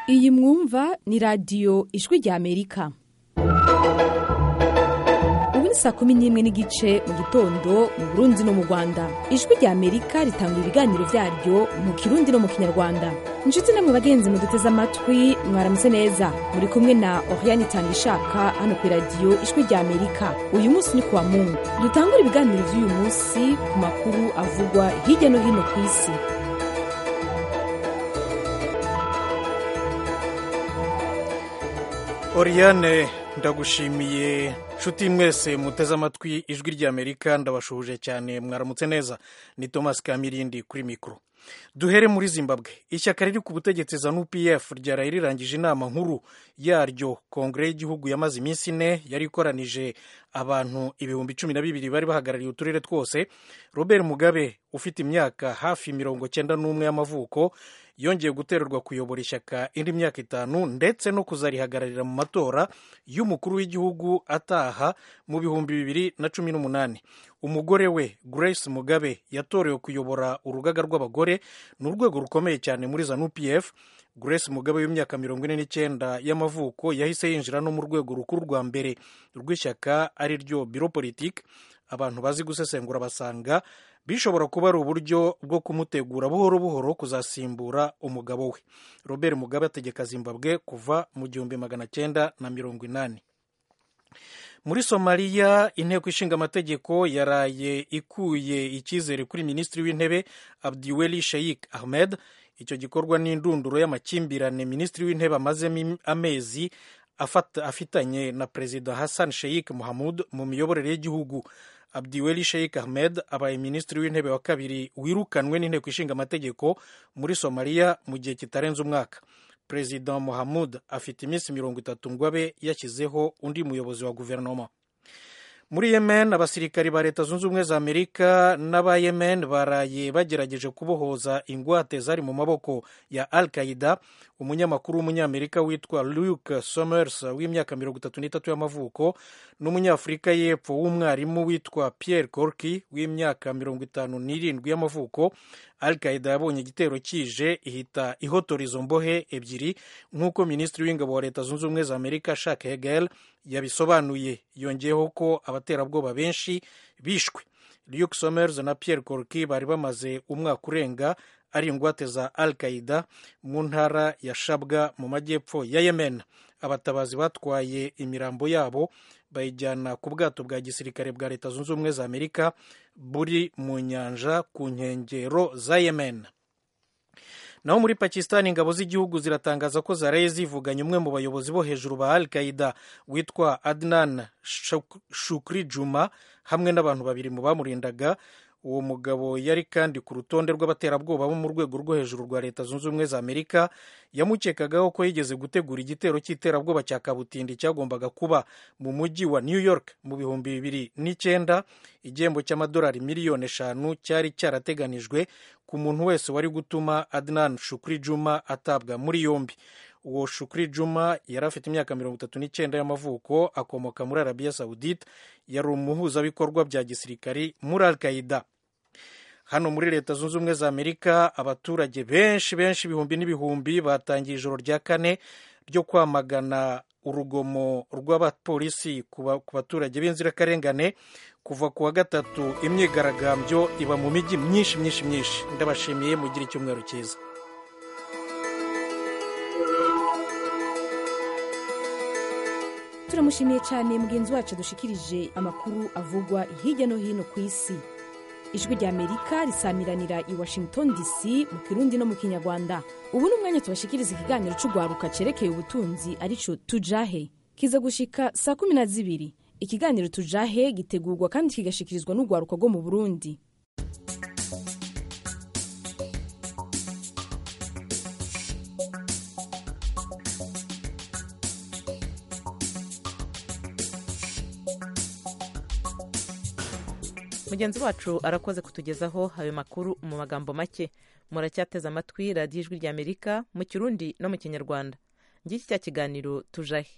iyi mwumva ni radiyo ijwi rya amerika ubu ni saa kumi n'imwe n'igice mu gitondo mu burundi no mu rwanda ijwi rya amerika ritanga ibiganiro byaryo mu kirundi no mu kinyarwanda inshuti namwe bagenzi muduteze amatwi mwaramutse neza muri kumwe na oriane itanga ishaka hano ku iradiyo ijwi rya amerika uyu munsi ni kuwa mungu dutangura ibiganiro by'uyu munsi ku makuru avugwa hirya no hino ku isi Oriane ndagushimiye nshuti mwese muteze amatwi ijwi ry'amerika ndabashuhuje cyane mwaramutse neza ni thomas kamirindi kuri mikoro duhere muri zimbabwe ishyaka riri ku butegetsi za nupf ryaraye rirangije inama nkuru yaryo kongere y'igihugu yamaze iminsi ine yari ikoranije abantu ibihumbi cumi na bibiri bari bahagarariye uturere twose robert mugabe ufite imyaka hafi mirongo cyenda n'umwe y'amavuko yongeye gutererwa kuyobora ishyaka indi myaka itanu ndetse no kuzarihagararira mu matora y'umukuru w'igihugu ataha mu bihumbi bibiri na cumi n'umunani umugore we grace mugabe yatorewe kuyobora urugaga rw'abagore ni urwego rukomeye cyane muri za nupf grace mugabe w'imyaka mirongo ine n'icyenda y'amavuko yahise yinjira no mu rwego rukuru rwa mbere rw'ishyaka ari ryo biro politiki abantu bazi gusesengura basanga bishobora kuba ari uburyo bwo kumutegura buhoro buhoro kuzasimbura umugabo we robert mugabe ategeka zimbabwe kuva mu gihumbi magana cyenda na mirongo inani muri somaliya inteko ishinga amategeko yaraye ikuye icyizere kuri minisitiri w'intebe abdiweli sheikh ahmed icyo gikorwa n'indunduro y'amakimbirane minisitiri w'intebe amazemo amezi afitanye na perezida hassan sheikh muhamud mu miyoborere y'igihugu abdiweli sheikh ahmed abaye minisitiri w'intebe wa kabiri wirukanwe n'inteko ishinga amategeko muri somaliya mu gihe kitarenze umwaka perezida muhamud afite iminsi mirongo itatu ngo abe yashyizeho undi muyobozi wa guverinoma muri yemen abasirikari ba leta zunze ubumwe za amerika n'aba yemen baraye bagerageje kubohoza ingwate zari mu maboko ya al qaida umunyamakuru w'umunyamerika witwa luke somers w'imyaka mirongo itatu n'itatu y'amavuko n'umunyafurika y'epfo w'umwarimu witwa pierre corky w'imyaka mirongo itanu n'irindwi y'amavuko al qaida yabonye igitero kije ihita ihotora izo mbohe ebyiri nk'uko minisitiri w'ingabo wa leta zunze ubumwe za amerika shak hegel yabisobanuye yongeyeho ko abaterabwoba benshi bishwe luke somers na pierre corky bari bamaze umwaka urenga ari ingwate za al qaida mu ntara ya shabwa mu majyepfo ya yemen abatabazi batwaye imirambo yabo bayijyana ku bwato bwa gisirikare bwa leta zunze ubumwe za amerika buri mu nyanja ku nkengero za yemen naho muri pakistan ingabo z'igihugu ziratangaza ko zaraye zivuganye umwe mu bayobozi bo hejuru ba al qaida witwa adnan shukri juma hamwe n'abantu babiri mu bamurindaga uwo mugabo yari kandi ku rutonde rw'abaterabwoba bo mu rwego rwo hejuru rwa leta zunze ubumwe za amerika yamukekagaho ko yigeze gutegura igitero cy'iterabwoba cya kabutindi cyagombaga kuba mu mujyi wa new york mu bihumbi bibiri n'icyenda igihembo cy'amadolari miliyoni eshanu cyari cyarateganijwe ku muntu wese wari gutuma adnan shukri juma atabwa muri yombi uwo shukri juma yari afite imyaka mirongo itatu n'icyenda y'amavuko akomoka muri arabiya sawudite yari umuhuzabikorwa bya gisirikari muri al qaida hano muri leta zunze ubumwe za amerika abaturage benshi benshi ibihumbi n'ibihumbi batangiye ijoro rya kane ryo kwamagana urugomo rw'abapolisi ku baturage b'inzirakarengane kuva ku wa gatatu imyigaragambyo iba mu mijyi myinshi myinshi myinshi ndabashimiye mugire icyumweru cyiza turamushimiye cyane mugenzi wacu dushikirije amakuru avugwa hirya no hino ku isi ijwi rya amerika risamiranira i washington dc mu kirundi no mu kinyarwanda ubu ni umwanya tubashikiriza ikiganiro cy'urwaruka cyerekeye ubutunzi aricyo tujahe kiza gushika saa kumi na zibiri ikiganiro tujahe gitegurwa kandi kigashikirizwa n'urwaruka rwo mu burundi mugenzi wacu arakoze kutugezaho ayo makuru mu magambo make muracyateze amatwi radiyo ijwi rya amerika mu kirundi no mu kinyarwanda ngiki cya kiganiro tujahe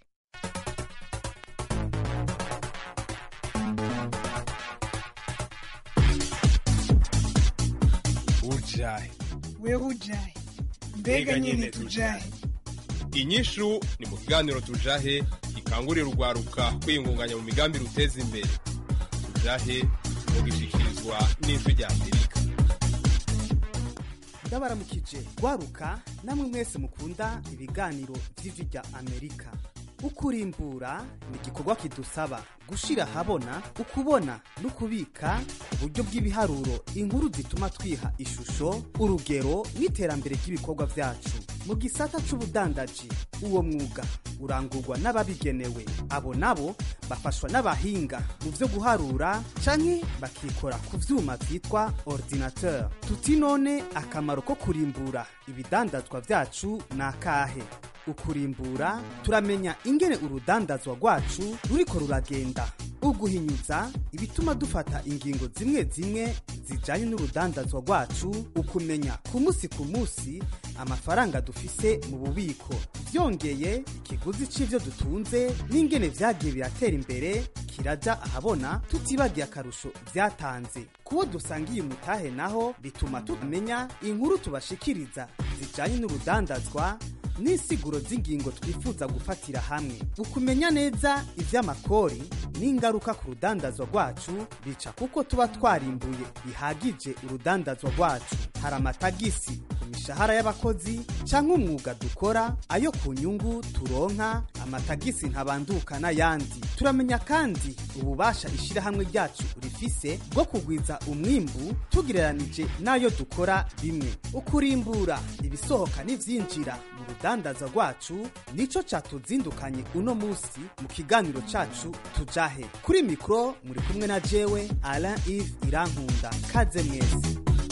ujahe wewe ujahe mbega nyine tujahe inyishu ni mu kiganiro tujahe gikangurira urwaruka kwiyungunganya mu migambi ruteza imbere tujahe mugishikirizwa n'ijwi rya amerika ndabaramukije rwaruka namwe mwese mukunda ibiganiro by'ijwi rya amerika ukurimbura ni igikorwa kidusaba gushira ahabona ukubona no kubika uburyo bw'ibiharuro inkuru zituma twiha ishusho urugero n'iterambere ry'ibikorwa byacu mu gisata c'ubudandaji uwo mwuga urangurwa n'ababigenewe abo nabo bafashwa n'abahinga mu byo guharura canke bakikora ku vyuma vyitwa ordinateur tuti none akamaro ko kurimbura ibidandazwa vyacu ni akahe ukurimbura turamenya ingene urudandazwa rwacu ruriko ruragenda uguhinyuza ibituma dufata ingingo zimwe zimwe zijanye n'urudandazwa rwacu ukumenya ku munsi ku munsi amafaranga dufise mu bubiko byongeye ikiguzi c'ivyo dutunze n'ingene vyagiye biratera imbere kiraja ahabona tutibagiye akarusho vyatanze kubo dusangiye umutahe naho bituma tumenya inkuru tubashikiriza zijanye n'urudandazwa n'insiguro z'ingingo twifuza gufatira hamwe ukumenya neza ivy'amakori n'ingaruka ku rudandazwa rwacu bica kuko tuba twarimbuye bihagije urudandazwa rwacu hari amatagisi ku mishahara y'abakozi canke umwuga dukora ayo ku nyungu turonka amatagisi ntabanduka n'ayandi turamenya kandi ububasha ishirahamwe ryacu rifise bwo kugwiza umwimbu tugereranije n'ayo dukora bimwe ukurimbura ibisohoka n'ivyinjira mu rudandaza rwacu nico catuzindukanye uno musi mu kiganiro cacu tujahe kuri mikro muri kumwe na jewe alain ive irankunda kaze mwese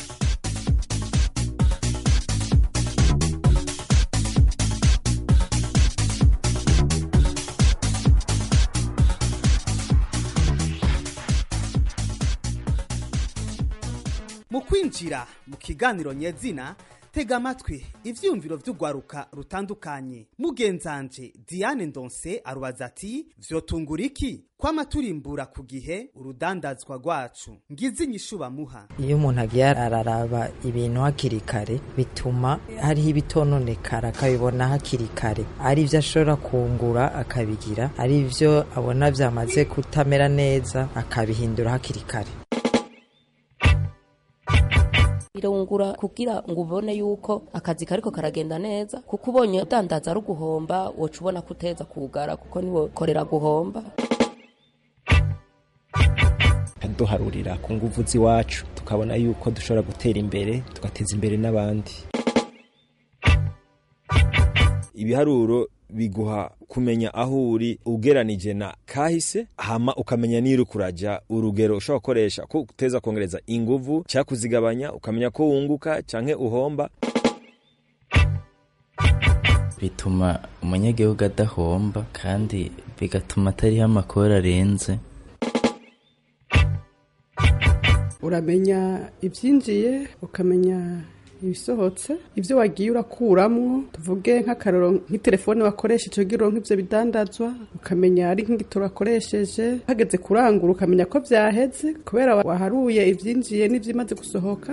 mu kwinjira mu kiganiro nyezina tega amatwi ivyiyumviro vy'urwaruka rutandukanye mugenzanje diane ndonse arubaza ati vyotungura iki kwama turimbura ku gihe urudandazwa rwacu ngize inyishu bamuha iyo umuntu agiye araraba ibintu hakiri kare bituma hariho ibitononekara akabibona hakiri kare ari byo ashobora kungura akabigira ari byo abona byamaze kutamera neza akabihindura hakiri kare birungura kugira ngo ubone yuko akazi kariko karagenda neza kuko ubonye udandaza ari uguhomba woca ubona ko uteza kugara kuko niwe korera guhomba duharurira ku nguvu z'iwacu tukabona yuko dushobora gutera imbere tugateza imbere n'abandi ibiharuro biguha kumenya aho uri ugeranije na kahise hama ukamenya niru kuraja urugero ushobora gukoresha ko uteza kongereza inguvu cyangwa kuzigabanya ukamenya ko wunguka canke uhomba bituma umunyagihugu adahomba kandi bigatuma atariho amakuru arenze uramenya ibyinjiye ukamenya ibisohotse ibyo wagiye urakuramwo tuvuge nk'akaroro nk'itelefone wakoresheje ugira nk'ibyo bidandazwa ukamenya ari nk'igitoro wakoresheje hageze kurangura ukamenya ko byaheze kubera waharuye ibyinjiye n'ibyimaze gusohoka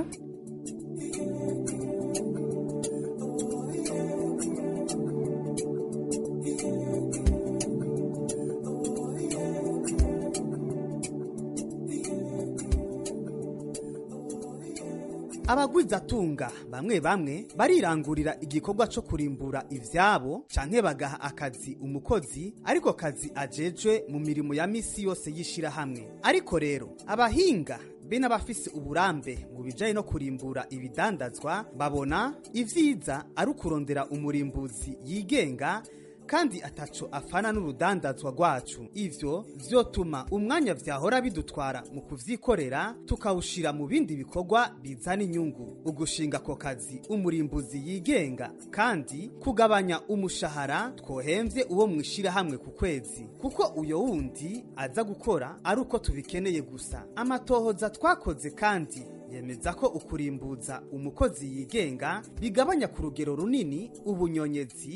abagwizatunga bamwe bamwe barirangurira igikorwa co kurimbura ivyabo canke bagaha akazi umukozi ariko kazi ajejwe mu mirimo ya misi yose y'ishirahamwe ariko rero abahinga be n'abafise uburambe mu bijanye no kurimbura ibidandazwa babona ivyiza ari ukurondera umurimbuzi yigenga kandi ataco afana n'urudandazwa rwacu ivyo vyotuma umwanya vyahora bidutwara mu kuvyikorera tukawushira mu bindi bikorwa bizana inyungu ugushinga ako kazi umurimbuzi yigenga kandi kugabanya umushahara twohemvye uwo mwishirahamwe ku kwezi kuko uyo wundi aza gukora ari uko tubikeneye gusa amatohoza twakoze kandi yemeza ko ukurimbuza umukozi yigenga bigabanya ku rugero runini ubunyonyezi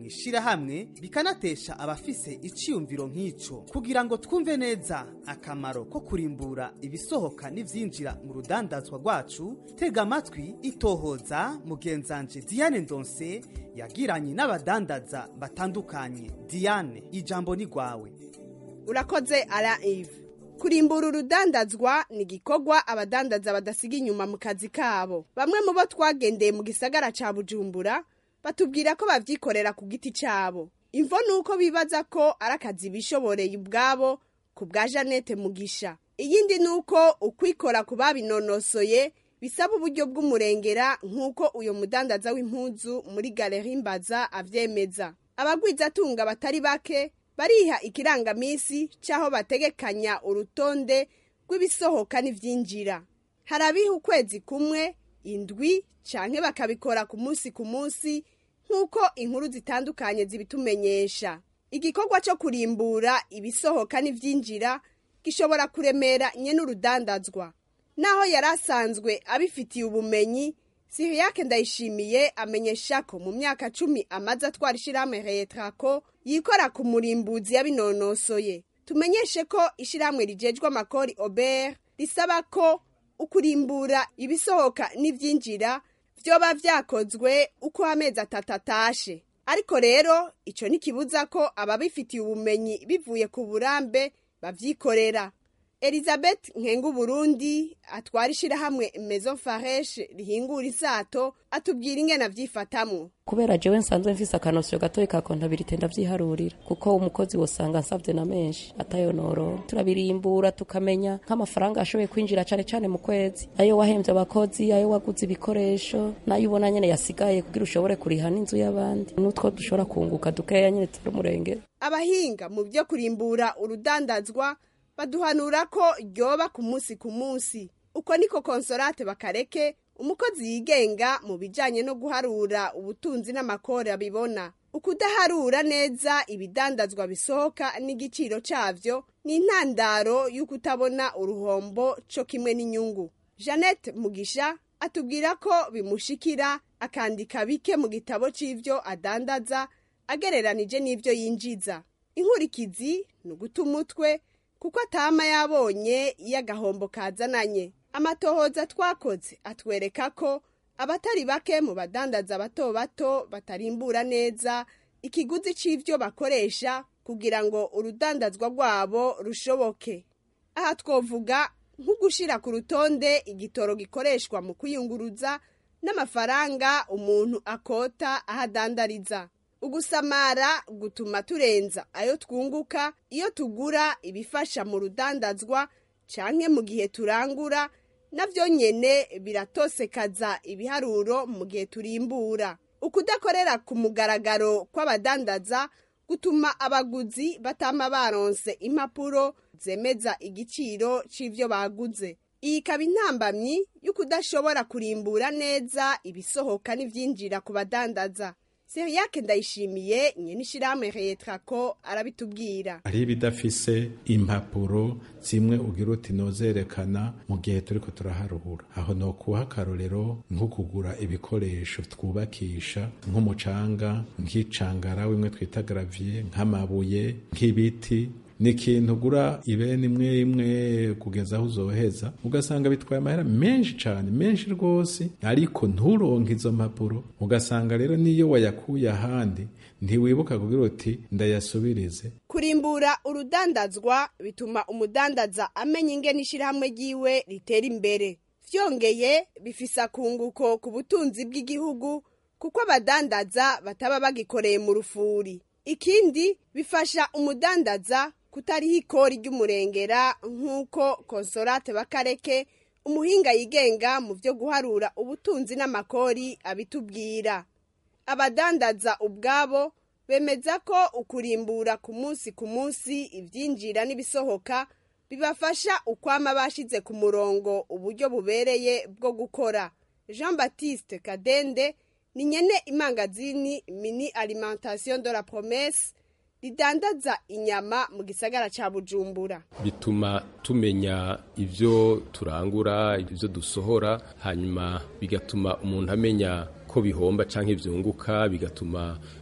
mu ishirahamwe bikanatesha abafise iciyumviro nk'ico kugira ngo twumve neza akamaro ko kurimbura ibisohoka n'ivyinjira mu rudandazwa rwacu tega amatwi itohoza mugenzanje Diane Ndonse yagiranye n'abadandaza batandukanye Diane ijambo ni gwawe urakoze ara Yves kurimbura urudandazwa ni igikorwa abadandaza badasiga inyuma mu kazi kabo bamwe mu bo twagendeye mu gisagara ca bujumbura batubwira ko bavyikorera ku giti cabo imvo ni uko bibaza ko ari akazi bishoboreye ubwabo ku bwa janete mugisha iyindi ni uko ukwikora ku babinonosoye bisaba uburyo bw'umurengera nk'uko uyu mudandaza w'impuzu muri galeri mbaza avyemeza abagwizatunga batari bake bariha ikirangamisi cy'aho bategekanya urutonde rw'ibisohoka n'ibyinjira hari abiha ukwezi kumwe indwi cyangwa bakabikora ku munsi ku munsi nk'uko inkuru zitandukanye zibitumenyesha igikorwa cyo kurimbura ibisohoka n'ibyinjira gishobora kuremera nye n'urudandazwa naho yari asanzwe abifitiye ubumenyi siriyake ndayishimiye amenyesha ko mu myaka cumi amaze atwara ishyirahamwe retrako yikora ku murimbuzi yabinonosoye tumenyeshe ko ishyirahamwe rigejwe amakori obert risaba ko ukurimbura ibisohoka n'ibyinjira byoba byakozwe uko amezi atatu atashe ariko rero icyo ntikibuza ko ababifitiye ubumenyi bivuye ku burambe babyikorera elizabeth nkengu burundi atwara ishyirahamwe mezo fareshe rihingura isato atubwira ingena avyifatamwo kubera jewe nsanzwe mfise akanosyo gatoyi ka kontabilite ndavyiharurira kuko umukozi wosanga nsavye na menshi atayonorora turabirimbura tukamenya nk'amafaranga ashoboye kwinjira cane cane mu kwezi ayo wahemvye abakozi ayo waguze ibikoresho nayo ubona nyene yasigaye kugira ushobore kuriha n'inzu y'abandi n'utwo dushobora kunguka dukeya nyene turi umurengera abahinga mu vyo kurimbura urudandazwa baduhanura ko ryoba ku munsi ku munsi uko niko konsorate bakareke umukozi yigenga mu bijyanye no guharura ubutunzi n'amakore abibona ukudaharura neza ibidandazwa bisohoka n'igiciro cyabyo ni intandaro y'uko utabona uruhombo cyo kimwe n'inyungu jeannette mugisha atubwira ko bimushikira akandika bike mu gitabo cy'ibyo adandaza agereranije n'ibyo yinjiza inkurikizi ni uguta umutwe kuko atama yabonye iyo agahombo kazananye amatohoza twakoze atwereka ko abatari bake mu badandaza bato bato batarimbura neza ikiguzi cy'ibyo bakoresha kugira ngo urudandazwa rwabo rushoboke aha twovuga nko gushyira ku rutonde igitoro gikoreshwa mu kuyunguruza n'amafaranga umuntu akota aho adandariza ugusamara gutuma turenza ayo twunguka iyo tugura ibifasha mu rudandazwa canke mu gihe turangura navyo nyene biratosekaza ibiharuro mu gihe turimbura ukudakorera ku mugaragaro kw'abadandaza gutuma abaguzi batama baronse impapuro zemeza igiciro c'ivyo baguze iyi ikaba intambamyi y'ukudashobora kurimbura neza ibisohoka n'ivyinjira ku badandaza seriyake ndayishimiye nyene ishirahamwe retrako arabitubwira hari ibidafise impapuro zimwe ugira uti nozerekana mu gihe turiko turaharuhura aho nokuha akarorero nko kugura ibikoresho twubakisha nk'umucanga nk'icangara wimwe twita gravie nk'amabuye nk'ibiti ni ikintu ugura ibene imwe imwe kugeza aho uzoheza ugasanga bitwaye amahera menshi cyane menshi rwose ariko nturonke izo mpapuro ugasanga rero n'iyo wayakuye ahandi ntiwibuka kugira uti ndayasubirize kurimbura urudandazwa bituma umudandaza amenya ingene ishyirahamwe ryiwe ritera imbere vyongeye bifise akunguko ku butunzi bw'igihugu kuko abadandaza bataba bagikoreye mu rufuri ikindi bifasha umudandaza kutariho ikori ry'umurengera nk'uko konsorate bakareke umuhinga yigenga mu byo guharura ubutunzi n'amakori abitubwira abadandaza ubwabo bemeza ko ukurimbura ku munsi ku munsi ibyinjira n'ibisohoka bibafasha ukwama bashize ku murongo uburyo bubereye bwo gukora jean batiste kadende ni nyene imangazini mini alimentation de la promesse ridandaza inyama mu gisagara ca bujumbura bituma tumenya ivyo turangura ivyo dusohora hanyuma bigatuma umuntu amenya ko bihomba canke vyunguka bigatuma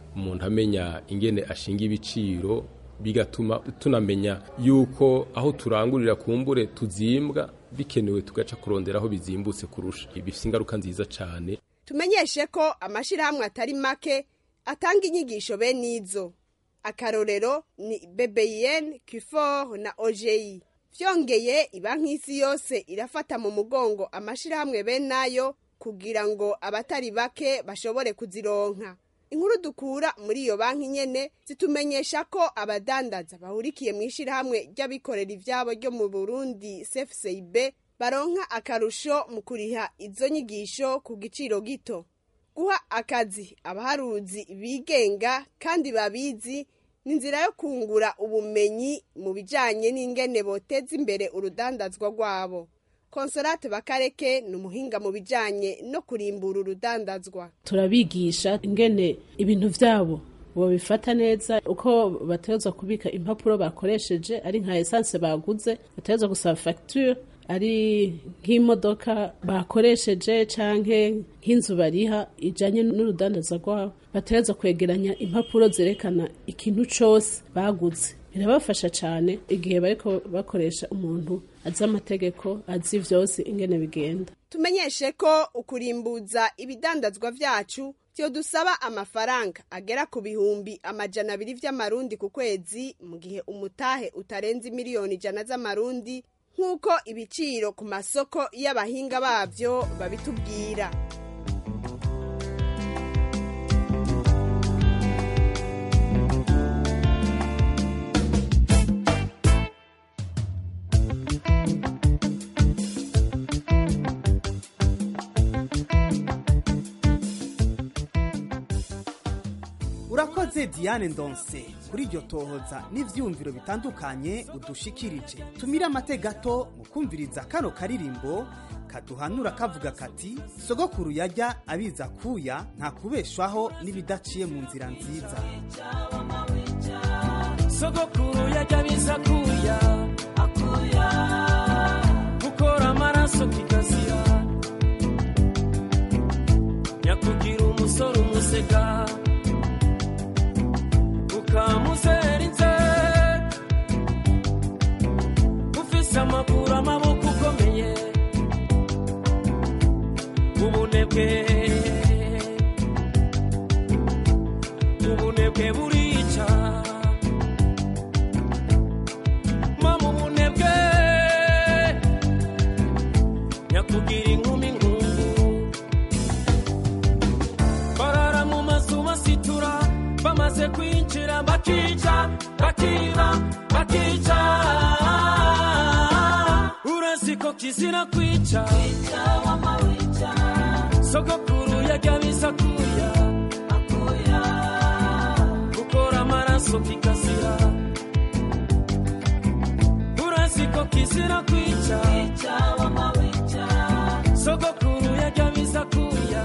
umuntu amenya ingene ashinga ibiciro bigatuma tunamenya yuko aho turangurira kumbure tuzimbwa bikenewe tugaca kurondera aho bizimbutse kurusha bifite ingaruka nziza cyane tumenyeshe ko amashyirahamwe atari make atanga inyigisho bene izo akarorero ni bbn kifor na ojeyi byongeye iba nk'isi yose irafata mu mugongo amashyirahamwe bene ayo kugira ngo abatari bake bashobore kuzironka inkuru dukura muri iyo banki nyene zitumenyesha ko abadandaza bahurikiye mu ishyirahamwe ry'abikorera ivyabo ryo mu burundi cfcib baronka akarusho mu kuriha izo nyigisho ku giciro gito guha akazi abaharuzi bigenga kandi babizi ni inzira yo kungura ubumenyi mu bijanye n'ingene boteza imbere urudandazwa rwabo konsolate bakareke ni umuhinga mu bijanye no kurimbura urudandazwa turabigisha ingene ibintu vyabo bobifata neza uko bategerezwa kubika impapuro bakoresheje ari nka esanse baguze bategerezwa gusaba facture ari nk'imodoka bakoresheje canke nk'inzu bariha ijanye n'urudandaza rwabo bategerezwa kwegeranya impapuro zerekana ikintu cose baguze birabafasha cyane igihe bariko bakoresha umuntu azi amategeko azi vyose ingene bigenda tumenyeshe ko ukurimbuza ibidandazwa vyacu vyo dusaba amafaranga agera ku bihumbi amajana abiri vy'amarundi ku kwezi mu gihe umutahe utarenze miliyoni ijana z'amarundi nk'uko ibiciro ku masoko y'abahinga bavyo babitubwira urakoze diane ndonse kuri iryo tohoza n'ivyumviro bitandukanye udushikirije tumire amate gato mu kumviriza kano karirimbo kaduhanura kavuga kati sogokuru yajya abiza kuya nta kubeshwaho n'ibidaciye mu nzira nziza sogokuru yajya abiza kuya akuya gukora amaraso kikazira nyakugira umusore umusega ukamuzerinze ufise amaguru amaboko ukomeye ubunebwe ubunebwe burica mama ubunebwe nyakugira inkumi nkungu barara mu mazu basitura bamaze kwinjira bakica bakiba bakica urazi ko kizira kwica sogokuru yajya biza kuya gukora amaraso kikazira urazi ko kizira kwica sogokuru yajya biza kuya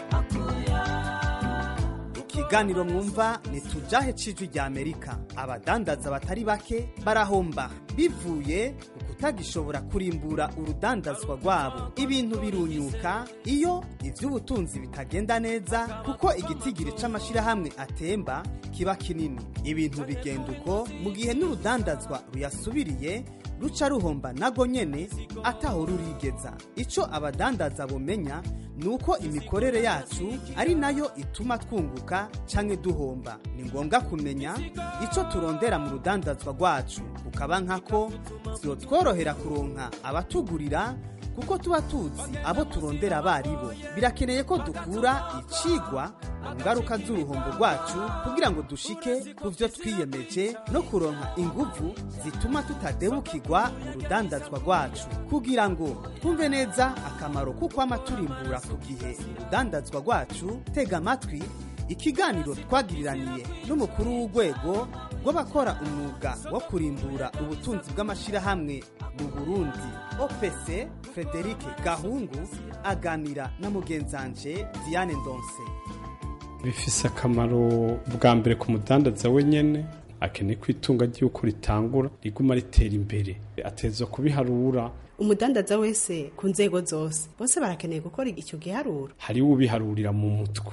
ikiganiro mwumva ni tujahe cijwi rya amerika abadandaza batari bake barahomba bivuye ku kutagishobora kurimbura urudandazwa rwabo ibintu birunyuka iyo ivy'ubutunzi bitagenda neza kuko igitigiri c'amashirahamwe atemba kiba kinini ibintu bigenda uko mu gihe n'urudandazwa ruyasubiriye ruca ruhomba nago nyene ataho rurigeza ico abadandaza bomenya ni uko imikorere yacu ari nayo ituma twunguka canke duhomba ni ngombwa kumenya ico turondera mu rudandazwa rwacu kukaba nkako vyotworohera kuronka abatugurira kuko tuba tuzi abo turondera abaribo birakeneye ko dukura icigwa mu ngaruka z'uruhombo rwacu kugira ngo dushike ku vyo twiyemeje no kuronka inguvu zituma tutadebukirwa mu rudandazwa rwacu kugira ngo twumve neza akamaro kukwama turimbura ku gihe urudandazwa rwacu tega amatwi ikiganiro twagiriraniye n'umukuru w'urwego rw'abakora umwuga wo kurimbura ubutunzi bw'amashyirahamwe mu burundi opc frederic gahungu aganira na mugenzanje diane ndonse bifise akamaro bwa mbere ku mudandaza wenyene akeneye ko itunga ry'uko ritangura riguma ritera imbere ateza kubiharura umudandaza wese ku nzego zose bose barakeneye gukora icyo giharuro hariho ubiharurira mu mutwe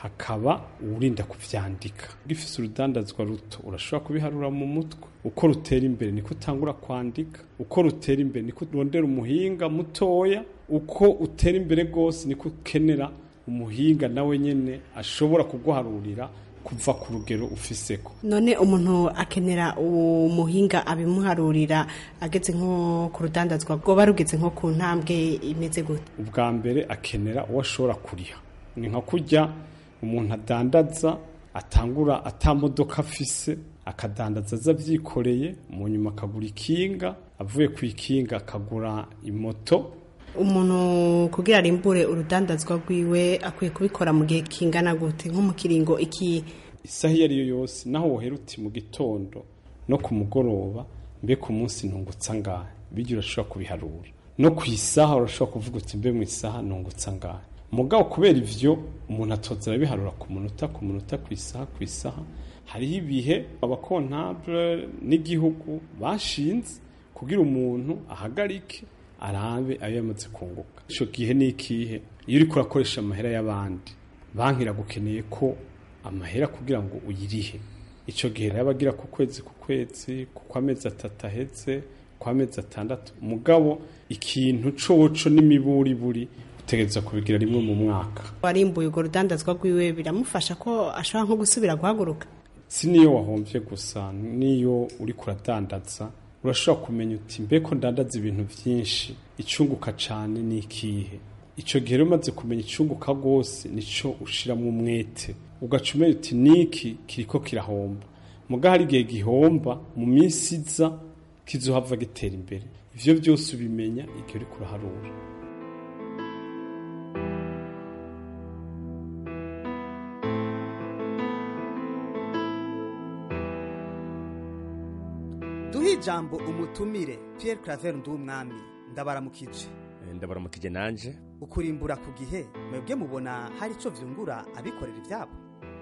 hakaba uwurinda kuvyandika gifise urudandazwa ruto urashobora kubiharura mu mutwe uko rutera imbere niko utangura kwandika uko rutera imbere niko urondera umuhinga mutoya uko utera imbere rwose niko ukenera umuhinga nawe nyene ashobora kuguharurira kuva ku rugero ufiseko none umuntu akenera umuhinga abimuharurira ageze nko ku rudandazwa rwoba rugeze nko ku ntambwe imeze gute ubwa mbere akenera uwo ashobora kuriha ni nka kurya umuntu adandaza atangura atamodoka afise akadandaza aza avyikoreye mu nyuma akagura ikinga avuye ku ikinga akagura imoto umuntu kugira arimbure urudandazwa rwiwe akwiye kubikora mu gihe kingana gute nko mu kiringo iki isaha iyo ariyo yose naho wohera uti mu gitondo no ku mugoroba mbe ku munsi ntungutsa ngahe bijya urashobora kubiharura no ku isaha urashobora kuvuga uti mbe mu isaha ntungutsa ngahe mugabo kubera ivyo umuntu atoza arabiharura ku munota ku munota ku isaha ku isaha hariho ibihe abakontable n'igihugu bashinze kugira umuntu ahagarike arabe ayo yamaze kunguka ico gihe ni ikihe iyo uriko urakoresha amahera y'abandi banki iragukeneye ko amahera kugira ngo uyirihe ico gihe rero abagira ku kwezi ku kwezi ku kwamezi atatu aheze ku amezi atandatu mugabo ikintu coco n'imiburiburi utegereza kubigira rimwe mu mwaka warimbuye urwo rudandazwa rwiwe biramufasha ko ashobora nko gusubira guhaguruka si niyo wahomvye gusa niyo uriko uradandaza urashobora kumenya uti mbeko ndandaza ibintu vyinshi icunguka cane ni ikihe ico gihe rero umaze kumenya icunguka rwose nico ushiramwo umwete ugaca umenya uti niki kiriko kirahomba muga hari igihe gihomba mu minsi iza kizohava gitera imbere ivyo vyose ubimenya igihe uriko uraharura duhe ijambo umutumire Pierre Claver Ndumwami ndabaramukije ndabaramukije nanje ukurimbura ku gihe mwebwe mubona hari ico vyungura abikorera ivyabo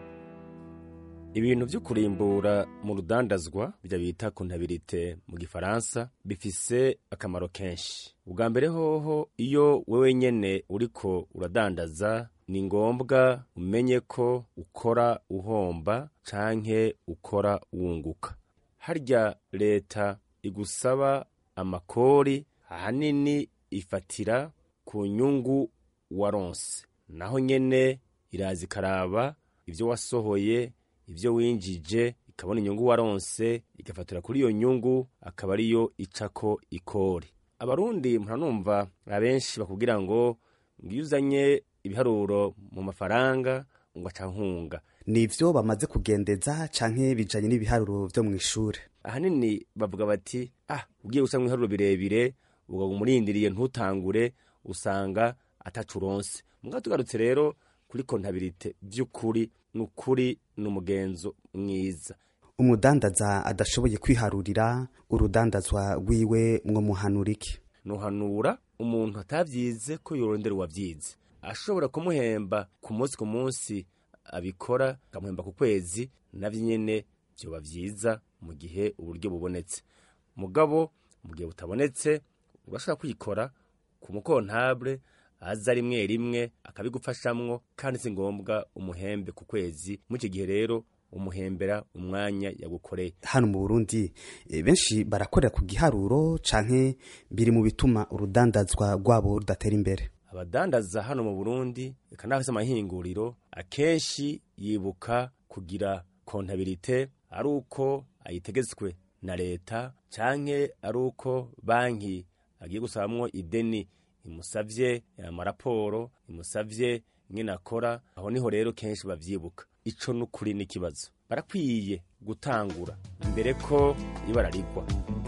ibintu vyo kurimbura mu rudandazwa bya bita kontabilite mu gifaransa bifise akamaro kenshi ubwa mbere hoho iyo wewe nyene uriko uradandaza ni ngombwa umenye ko ukora uhomba canke ukora wunguka harya leta igusaba amakori ahanini ifatira ku nyungu waronse naho nyene iraza ikaraba ivyo wasohoye ivyo winjije ikabona inyungu waronse igafatira kuri iyo nyungu akaba ariyo icako ikori abarundi muranumva abenshi bakubwira ngo ngiyo uzanye ibiharuro mu mafaranga ngo aca nkunga nivyo bamaze kugendeza canke bijanye n'ibiharuro vyo mu ishure ahanini bavuga bati ah ugiye guca mu biharuro birebire uga umurindiriye ntutangure usanga atacu uronse mugabo tugarutse rero kuri kontabilite vy'ukuri n'ukuri n'umugenzo mwiza umudandaza adashoboye kwiharurira urudandazwa rwiwe mwo muhanura iki nuhanura umuntu atavyize ko yorondera uwavyize ashobora kumuhemba ku munsi ku munsi abikora akamuhemba ku kwezi navyo nyene vyoba vyiza mu gihe uburyo bubonetse mugabo mu gihe butabonetse urashobora kwikora ku mukontable aza rimwe rimwe akabigufashamwo kandi si ngombwa umuhembe ku kwezi muri icyo gihe rero umuhembera umwanya yagukoreye hano mu burundi e, benshi barakorera ku giharuro canke biri mu bituma urudandazwa rwabo rudatera imbere abadandaza hano mu burundi eka n'abafise amahinguriro akenshi yibuka kugira kontabilite ari uko ayitegetswe na leta canke ari uko banki agiye gusabamwo ideni imusavye amaraporo imusavye ingene akora aho niho rero kenshi bavyibuka ico n'ukuri n'ikibazo barakwiye gutangura imbere ko ibara rigwa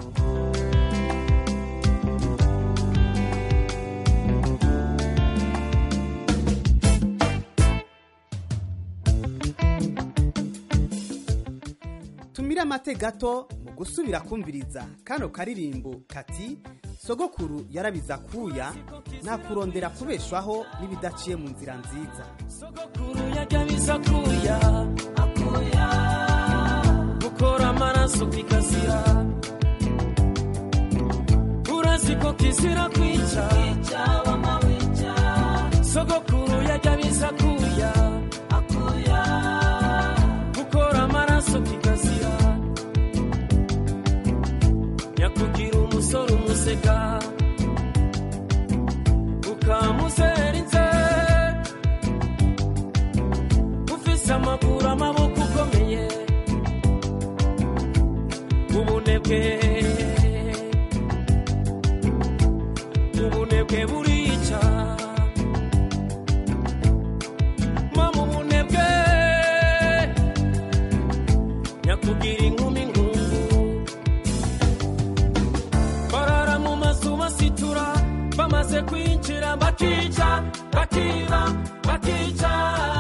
tumire amate gato mu gusubira kumviriza kano karirimbo kati sogokuru yarabiza kuya nta kurondera kubeshwaho n'ibidaciye mu nzira nziza sogokuru yajyabiza kuya akuya gukora amaraso kikazira urazi ko kizira kwica sogokuru yajyabiza kuya akuya ukamusega ukamuzerinze ufise amaguru amaboko ukomeye ubunebwe ubunebwe burica mama ubunebwe nyakugira inkumi ngungu barara mu mazu basitura bamaze kwinjira bakica bakiba bakica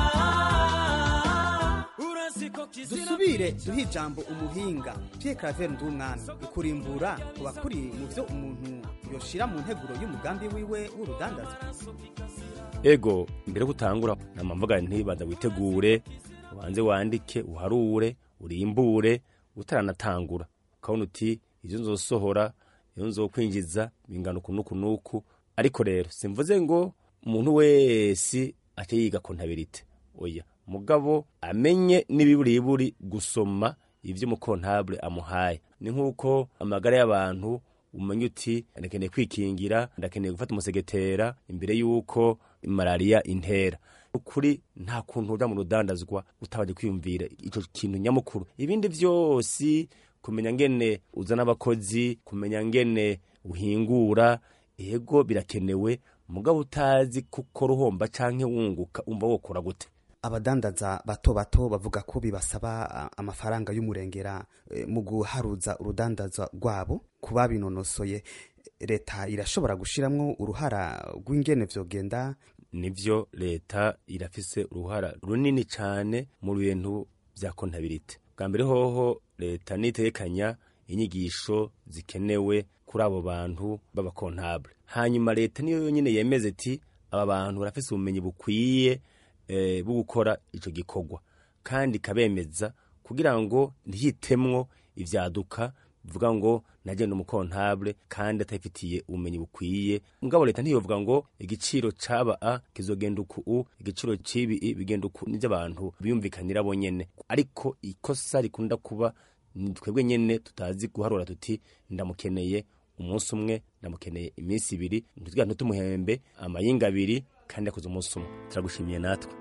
urasiko kizira dusubire duhe ijambo umuhinga Pierre Claver Ndumwami ukurimbura kuba kuri mu byo umuntu yoshira mu nteguro y'umugambi wiwe w'urudandazwa ego mbere yo gutangura nama mvuga nti banza witegure ubanze wandike uharure urimbure utaranatangura ukabona uti ibyo nzosohora iyo nzokwinjiza bingana uku n'uku n'uku ariko rero simvuze ngo umuntu wese ate yiga kontabilite oya mugabo amenye n'ibiburiburi gusoma ibyo umukontabule amuhaye ni nk'uko amagara y'abantu umenya uti ndakeneye kwikingira ndakeneye gufata umusegetera imbere y'uko malariya intera ukuri nta kuntu ujya mu rudandazwa utabanje kwiyumvira icyo kintu nyamukuru ibindi byose kumenya ngene uzana abakozi kumenya ngene uhingura ego birakenewe mugabo utazi kuko ruhomba canke wunguka umva wokora gute abadandaza bato bato bavuga ko bibasaba a, amafaranga y'umurengera e, mu guharuza urudandaza rwabo kuba binonosoye leta irashobora gushiramwo uruhara rw'ingene vyogenda nivyo leta irafise uruhara runini cane mu bintu vya kontabilite bwa mbere hoho leta nitekanya inyigisho zikenewe kuri abo bantu b'abakontabule hanyuma leta niyo yonyine yemeze iti aba bantu barafise ubumenyi bukwiye eh, bwo gukora ico gikorwa kandi ikabemeza kugira ngo ntihitemwo ivyaduka bivuga ngo nagenda umukontabule kandi atabifitiye ubumenyi bukwiye mugabo leta ntiyovuga ngo igiciro caba a kizogenda uku u igiciro cibi i bigenda uku nivyo abantu biyumvikanira bonyene ariko ikosa rikunda kuba ni twebwe nyene tutazi guharura tuti ndamukeneye umunsi umwe ndamukeneye iminsi ibiri ntitwiga ntitumuhembe amayinga abiri kandi yakoze umunsi umwe turagushimiye natwe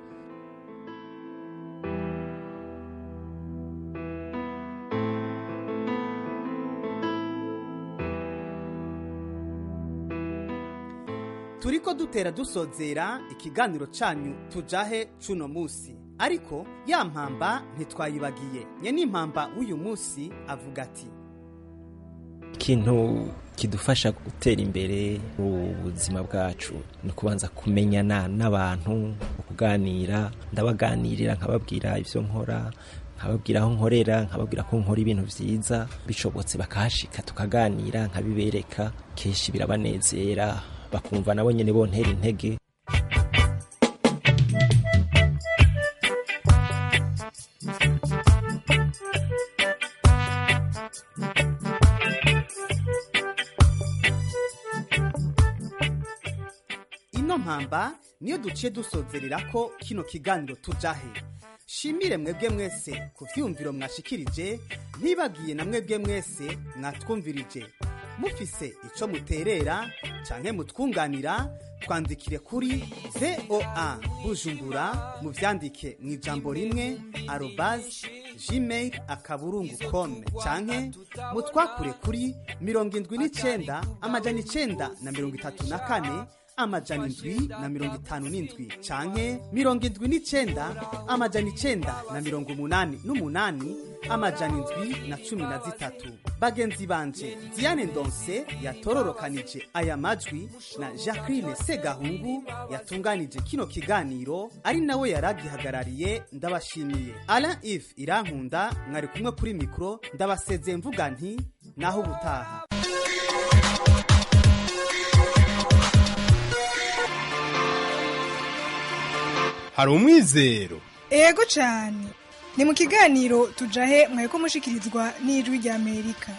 turiko dutera dusozera ikiganiro canyu tujahe cuno musi ariko ya mpamba ntitwayibagiye nye n'impamba w'uyu musi avuga ati ikintu kidufasha gutera imbere mu buzima bwacu ni ukubanza kumenyana n'abantu kuganira ndabaganirira nkababwira ibyo nkora nkababwira aho nkorera nkababwira ko nkora ibintu byiza bishobotse bakahashika tukaganira nkabibereka kenshi birabanezera bakumva nabo nyine bontera intege ino mpamba niyo duciye dusozerera ko kino kiganiro tujahe shimire mwebwe mwese ku vyumviro mwashikirije ntibagiye na mwebwe mwese mwatwumvirije mufise ico muterera canke mutwunganira twandikire kuri voa bujumbura muvyandike mu ijambo rimwe arobas gmail akaburungu com canke mutwakure kuri mirongo indwi n'icenda amajana icenda na mirongo itatu na kane amajana indwi na mirongo itanu n'indwi canke mirongo indwi n'icenda amajana icenda na mirongo umunani n'umunani amajana indwi na cumi na zitatu bagenzi banje diane ndonse yatororokanije aya majwi na jacqueline segahungu yatunganije kino kiganiro ari nawe yaragihagarariye ndabashimiye alain ive irankunda mwari kumwe kuri mikoro ndabasezeye mvuga nti naho ubutaha hari umwizero ego cyane ni mu kiganiro tujahe mwari ko mushikirizwa n'ijwi ry'amerika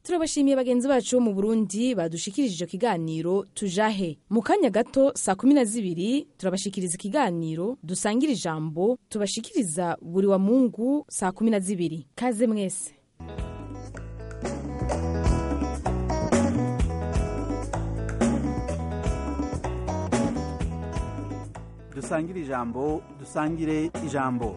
turabashimiye bagenzi bacu bo mu burundi badushikirije icyo kiganiro tujahe mu kanya gato saa kumi na zibiri turabashikiriza ikiganiro dusangira ijambo tubashikiriza buri wa mungu saa kumi na zibiri kaze mwese dusangire ijambo dusangire ijambo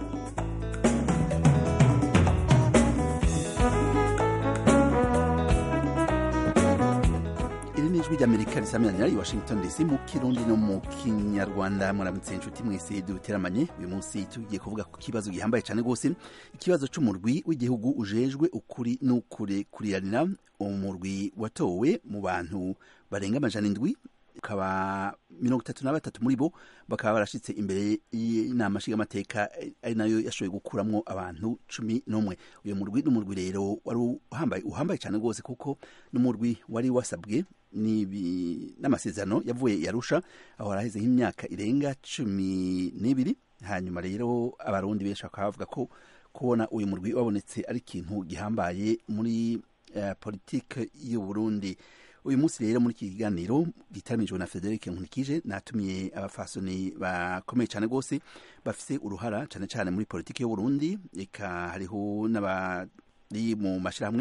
iri ni ijwi ry'amerika risamiranyira i washington dc mu kirundi no mu kinyarwanda muramutse inshuti mwese duteramanye uyu munsi tugiye kuvuga ku kibazo gihambaye cyane rwose ikibazo c'umurwi w'igihugu ujejwe ukuri n'ukurekuriranira umurwi watowe mu bantu barenga amajana indwi ukaba mirongo itatu na batatu muri bo bakaba barashitse imbere y'inama nshingamateka ari nayo yashoboye gukuramwo abantu cumi n'umwe uyu murwi n'umurwi rero wari uhambaye uhambaye cyane rwose kuko n'umurwi wari wasabwe n'amasezerano yavuye yarusha aho haraheze nk'imyaka irenga cumi n'ibiri hanyuma rero abarundi benshi bakaba bavuga ko kubona uyu murwi wabonetse ari ikintu gihambaye muri uh, politike y'u Burundi uyu munsi rero muri iki kiganiro gitaramijwe na Frederic Nkunikije natumiye abafasoni bakomeye cyane rwose bafise uruhara cyane cyane muri politiki y'u Burundi eka hariho n'abari mu mashirahamwe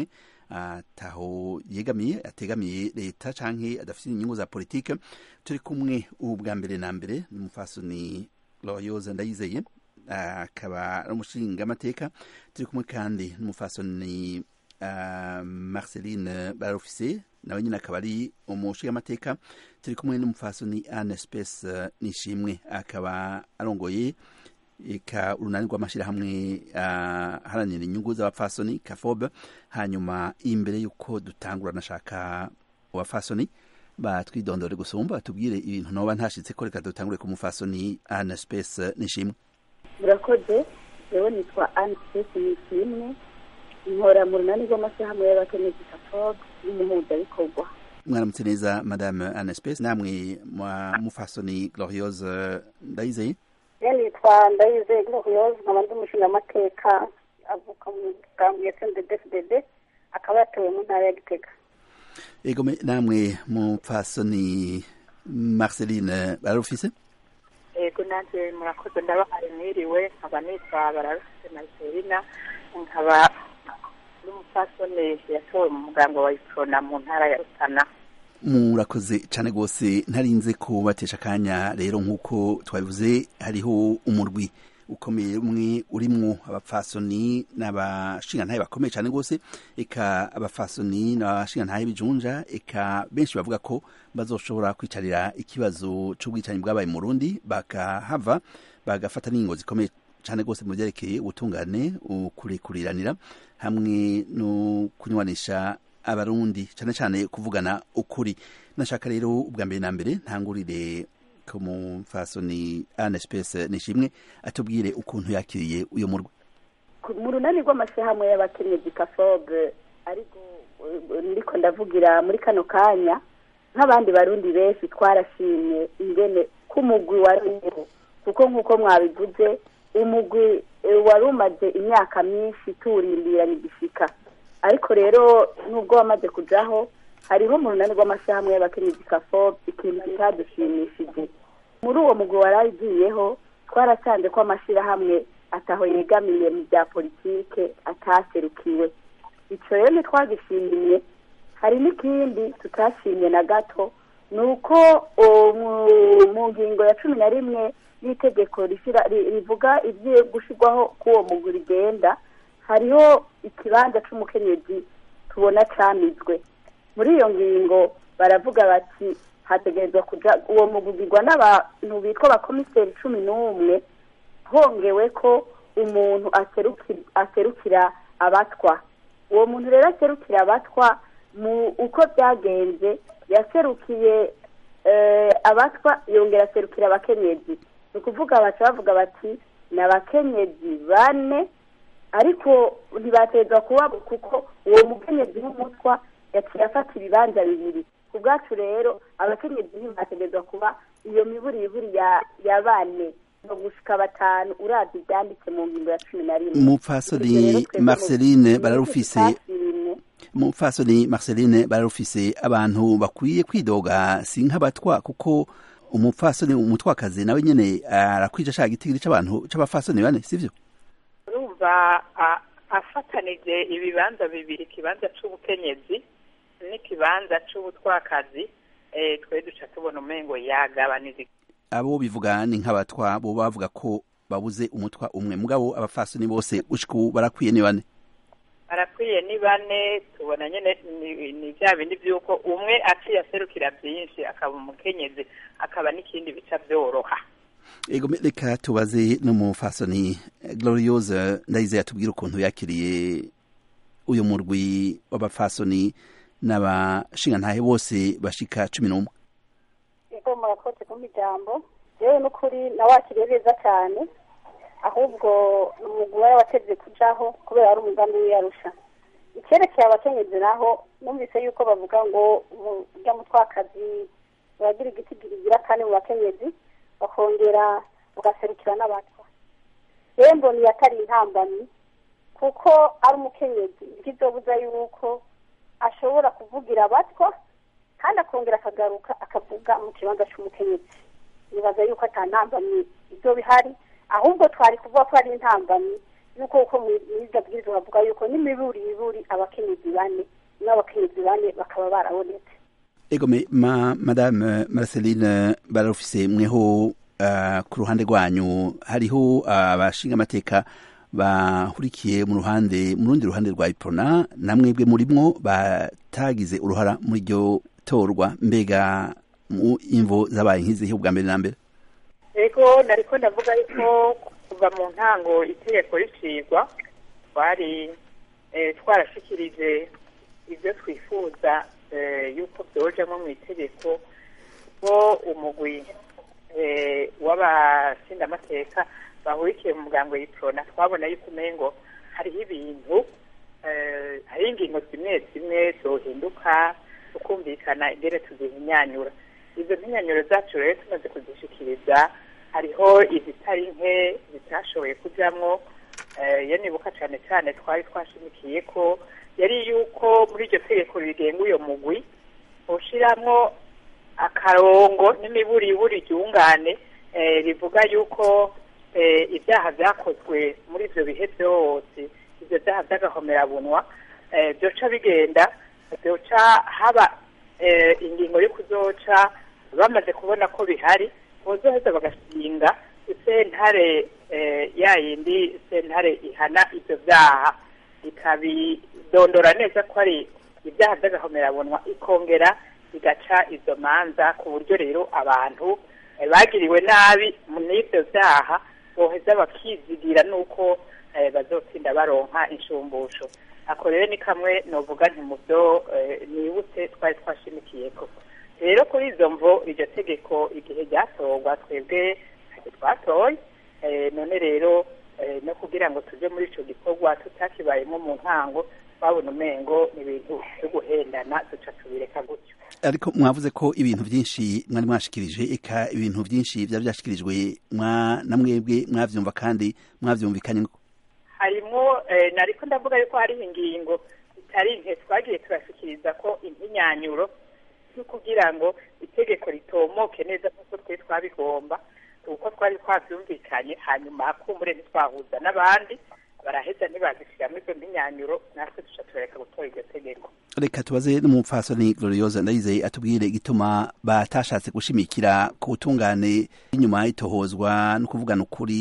ataho yegamiye ategamiye leta canke adafite inyungu za politike turi kumwe ubu bwa mbere na mbere ni umufasoni Loyoza Ndayizeye akaba ari umushinga amateka turi kumwe kandi n'umufasoni uh, Marceline Barofise nawe nyine akaba ari umushingamateka turi kumwe n'umufasoni Anne Space uh, nishimwe akaba arongoye eka urunani rw'amashyirahamwe aharanira uh, inyungu z'abapfasoni kafobe hanyuma imbere y'uko dutangura nashaka abapfasoni batwidondore gusumba batubwire ibintu noba ntashitse ko reka dutangure ku mufasoni Anne Space nishimwe murakoze rero nitwa Anne Space nishimwe nkora mu runani rw'amashyirahamwe y'abakenyezi kafobe n'umuhuzabikorwa mwaramutse neza madame Anne Space namwe mufasoni Gloriose Ndayizeye nitwa Ndayizeye Gloriose nkaba ndi umushingamateka avuka mu bwangu ya CNDD-FDD akaba yatowe mu ntara ya Gitega ego namwe mupfasoni Marceline barufise ego nanjye murakoze ndabahaye mwiriwe nkaba nitwa bararufise Marcelina nkaba n'umupfasoni yatowe mu muganga wa Iprona mu ntara ya Rutana murakoze cyane rwose ntarinze kubatesha akanya rero nk'uko twabivuze hariho umurwi ukomeye umwe urimwo abapfasoni n'abashingantahe bakomeye cyane rwose eka abapfasoni n'abashingantahe bijunja eka benshi bavuga ko bazoshobora kwicarira ikibazo c'ubwicanyi bwabaye mu Burundi bakahava bagafata n'ingingo zikomeye cyane rwose mu byerekeye ubutungane ukurekuriranira hamwe no kunywanisha abarundi cyane cyane kuvugana ukuri nashaka rero ubwa mbere na mbere ntangurire ku mufasoni Anne Space nishimwe atubwire ukuntu yakiriye uyu murwa mu runani rw'amashyirahamwe y'abakenyezi kafobe ariko ndiko ndavugira muri kano kanya nk'abandi barundi benshi twarashimye ingene k'umugwi waruyeho kuko nk'uko mwabivuze umugwi wari umaze imyaka myinshi tuwurindiranye igishika ariko rero nubwo wamaze kujaho hariho mu runani rw'amashyirahamwe y'abakenyezi kafobe ikintu kitadushimishije muri uwo mugwi wari agiyeho twarasanze ko amashyirahamwe ataho yegamiye mu bya politike ataserukiwe icyo rero ntitwagishimiye hari n'ikindi tutashimye na gato ni uko mu ngingo ya cumi na rimwe y'itegeko rivuga ibyo gushyirwaho k'uwo mugwi rigenda hariho ikibanza c'umukenyezi tubona camizwe muri iyo ngingo baravuga bati hategerezwa kuja uwo mugugirwa n'abantu bitwa abakomiseri cumi n'umwe hongewe ko umuntu aserukira abatwa uwo muntu rero aserukira abatwa mu uko byagenze yaserukiye abatwa yongera aserukira abakenyezi ni ukuvuga baca bavuga bati ni abakenyezi bane ariko ntibatezwa kuba kuko uwo mukenyezi w'umutwa yaciye afata ibibanza bibiri ku bwacu rero abakenyezi ntibategezwa kuba iyo miburi iburi ya bane no gushika batanu uravye ivyanditse mu ngingo ya cumi na rimwe mupfasoni marceline bararufise umupfasoni marceline bararufise abantu bakwiye kwidoga si nk'abatwa kuko umupfasoni umutwakazi nawe nyene arakwija ashaka igitigiri c'abantu c'abafasoni bane sivyo urumva a- afatanije ibibanza bibiri ikibanza c'ubukenyezi n'ikibanza c'ubutwakazi eh, twe duca tubona umengo yagabanije abo bivuga ni nk'abatwa bo bavuga ko babuze umutwa umwe mugabo abafasoni bose gushika ubu barakwiye ni bane barakwiye ni bane tubona nyene ni- ni vya bindi vy'uko umwe aciye aserukira vyinshi akaba umukenyezi akaba n'ikindi bica vyoroha ego me- reka tubaze n'umufasoni eh, gloriose ndayizeye atubwire ukuntu yakiriye uyu murwi w'abafasoni n'abashingantahe bose bashika cumi n'umwe ego murakoze kumpa ijambo yewe n'ukuri nawakiriye neza cyane ahubwo ni umugwi wari wateze kujaho kubera ari umugambi w'iyarusha icyerekeye abakenyezi naho numvise yuko bavuga ngo urya mutwakazi uragira igiti gira kane mu bakenyezi bakongera ugaserukira n'abatwa yewe mbona iyo atari intambamyi kuko ari umukenyezi ntikizobuza yuko ashobora kuvugira abatwa kandi akongera akagaruka akavuga mu kibanza cy'umukenyezi nibaza yuko ata ntambamyi ibyo bihari ahubwo twari kuvuga ko ari intambamyi yuko uko muri iryo bwirizwa bavuga yuko n'imiburi iburi abakenyezi bane n'abakenyezi bane bakaba barabonetse ego me, ma, madame marceline bararufise mweho uh, ku ruhande rwanyu hariho abashinga amateka bahurikiye mu ruhande mu rundi ruhande rwa iprona namwebwe murimwo batagize uruhara muri iryo torwa mbega mu imvo zabaye nk'izihe ubwa mbere na mbere ego nariko ndavuga yuko kuva mu ntango itegeko ricigwa twari eh, twarashikirije ibyo twifuza eh, yuko byojamwo mu itegeko ko umugwi eh, w'abashingamateka bahurikiye mu muryango y'iprona twabona yuko umengo hariho ibintu eh, hariho ingingo zimwe zimwe zohinduka tukumvikana ingene tuzihinyanyura izo mpinyanyuro zacu rero tumaze kuzishikiriza hariho izitari nke zitashoboye kujamwo eh, iyo nibuka cane cane twari twashimikiye ko yari yuko muri iryo tegeko rigenga uyo mugwi ushiramwo akarongo n'imiburiburi ryungane eh, rivuga yuko eh, ibyaha vyakozwe muri ivyo bihe vyose ivyo vyaha vy'agahomerabunwa eh, vyoca bigenda vyoca haba eh, ingingo yo kuzoca bamaze kubona ko bihari bozoheza bagashinga isentare eh, ya yindi sentare ihana ivyo vyaha ikabidondora neza ko ari ibyaha by'agahomerabunwa ikongera igaca izo manza ku buryo rero abantu eh, bagiriwe nabi n'ivyo vyaha boheza bakizigira nuko eh, bazotsinda baronka inshumbusho ako rero ni kamwe novuga nti mu byo eh, nibutse twari twashimikiyeko rero kuri izo mvo iryo tegeko igihe ryatorwa twebwe ntacyo twatoye eh, none rero eh, no kugira ngo tuje muri ico gikorwa tutakibayemo mu ntango twabona umengo ni ibintu vyo guhendana duca tubireka gutyo ariko mwavuze ko ibintu byinshi mwari mwashikirije eka ibintu byinshi byari byashikirijwe mwa namwebwe mwavyumva kandi mwavyumvikanye harimwo eh, nariko ndavuga yuko hariho ingingo zitari nke twagiye turashikiriza ko impinyanyuro yo kugira ngo itegeko ritomoke neza nk'uko twe twabigomba uko twari twavyumvikanye hanyuma kumbure ntitwahuza n'abandi baraheza ntibazishiramwo izo mpinyanyuro natwe duca tureka gutora iryo tegeko reka tubaze n'umupfasoni gloriosa ndayizeye atubwire igituma batashatse gushimikira ku butungane inyuma y'itohozwa no kuvugana ukuri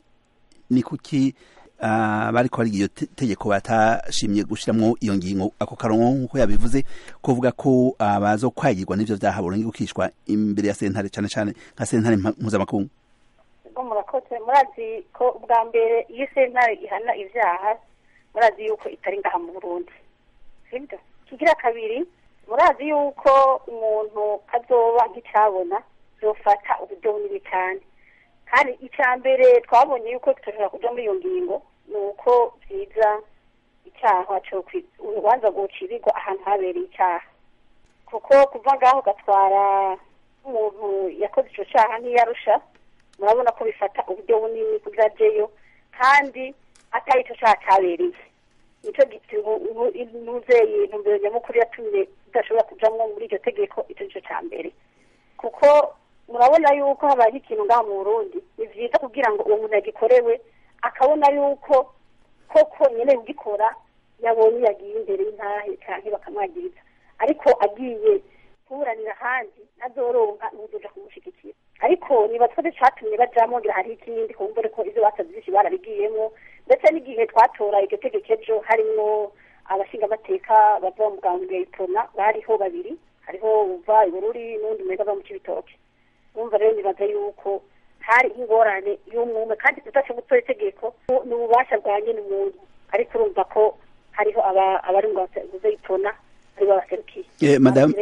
ni kuki uh, bariko bari iyo te- tegeko batashimye gushiramwo iyo ngingo ako karongo nk'uko yabivuze kuvuga ko abazokwagirwa n'ivyo vyaha boronke gukishwa imbere ya sentare cane cane nka sentare mpa- mpuzamakungu ubwo murakoze murazi ko ubwa mbere iyo sentare ihana ibyaha murazi yuko itari ngaha mu burundi sibyo kigira kabiri murazi yuko umuntu azoba nk'icyabona yofata uburyo bunini cyane kandi icya mbere twabonye yuko tutashobora kuja muri iyo ngingo ni uko byiza icyaha cyo kwi- urubanza rwocirirwa ahantu habereye icyaha kuko kuva ngaho ugatwara umuntu yakoze icyo cyaha ntiyarusha murabona ko bifata uburyo bunini kugira ajeyo kandi atari icyo cyaha cyabereye nicyo ntuzeye intumbero nyamukuru yatumye idashobora kujamwo muri iryo tegeko icyo nicyo cya mbere kuko murabona yuko habaye ikintu ngaha mu burundi ni byiza kugira ngo uwo muntu yagikorewe akabona yuko koko nyine kugikora yabonye yagiye imbere y'intahe cyangwa bakamwagiriza ariko agiye kuburanira ahandi ntazoronka n'uzoja kumushyigikira ariko niba twese catumye bajamwo ngira hariho ikindi kumbure ko ivyo basavye vyinshi barabigiyemwo ndetse n'igihe twatora iryo tegeko ejo harimwo abashingamateka bava mu bwambwe itona bariho babiri hariho uva ibururi n'undi mwega ava mu cibitoke urumva rero nibaza yuko hari ingorane y'umwume kandi tudashe gutora itegeko ni ububasha bwa nyene umuntu ariko urumva ko hariho abari mu guze itona aribo baserukiye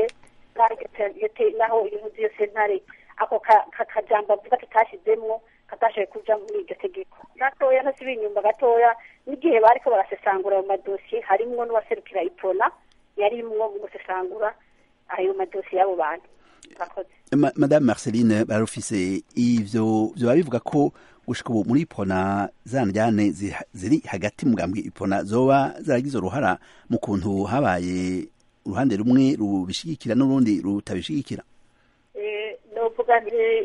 naho ibintu byose sentare ako kajambo avuga tutashizemwo katashoboye kuja muri iryo tegeko gatoya ntasibe inyumba gatoya n'igihe bariko barasesangura ayo madosiye harimwo n'uwaserukira ipona yarimwo mu gusesangura ayo madosiye y'abo bantu madame marceline barufise ivyo vyoba bivuga ko gushika ubu muri ipona za njyane ziri hagati mu gambwe ipona zoba zaragize uruhara mu kuntu habaye uruhande rumwe rubishigikira n'urundi rutabishigikira novuga nti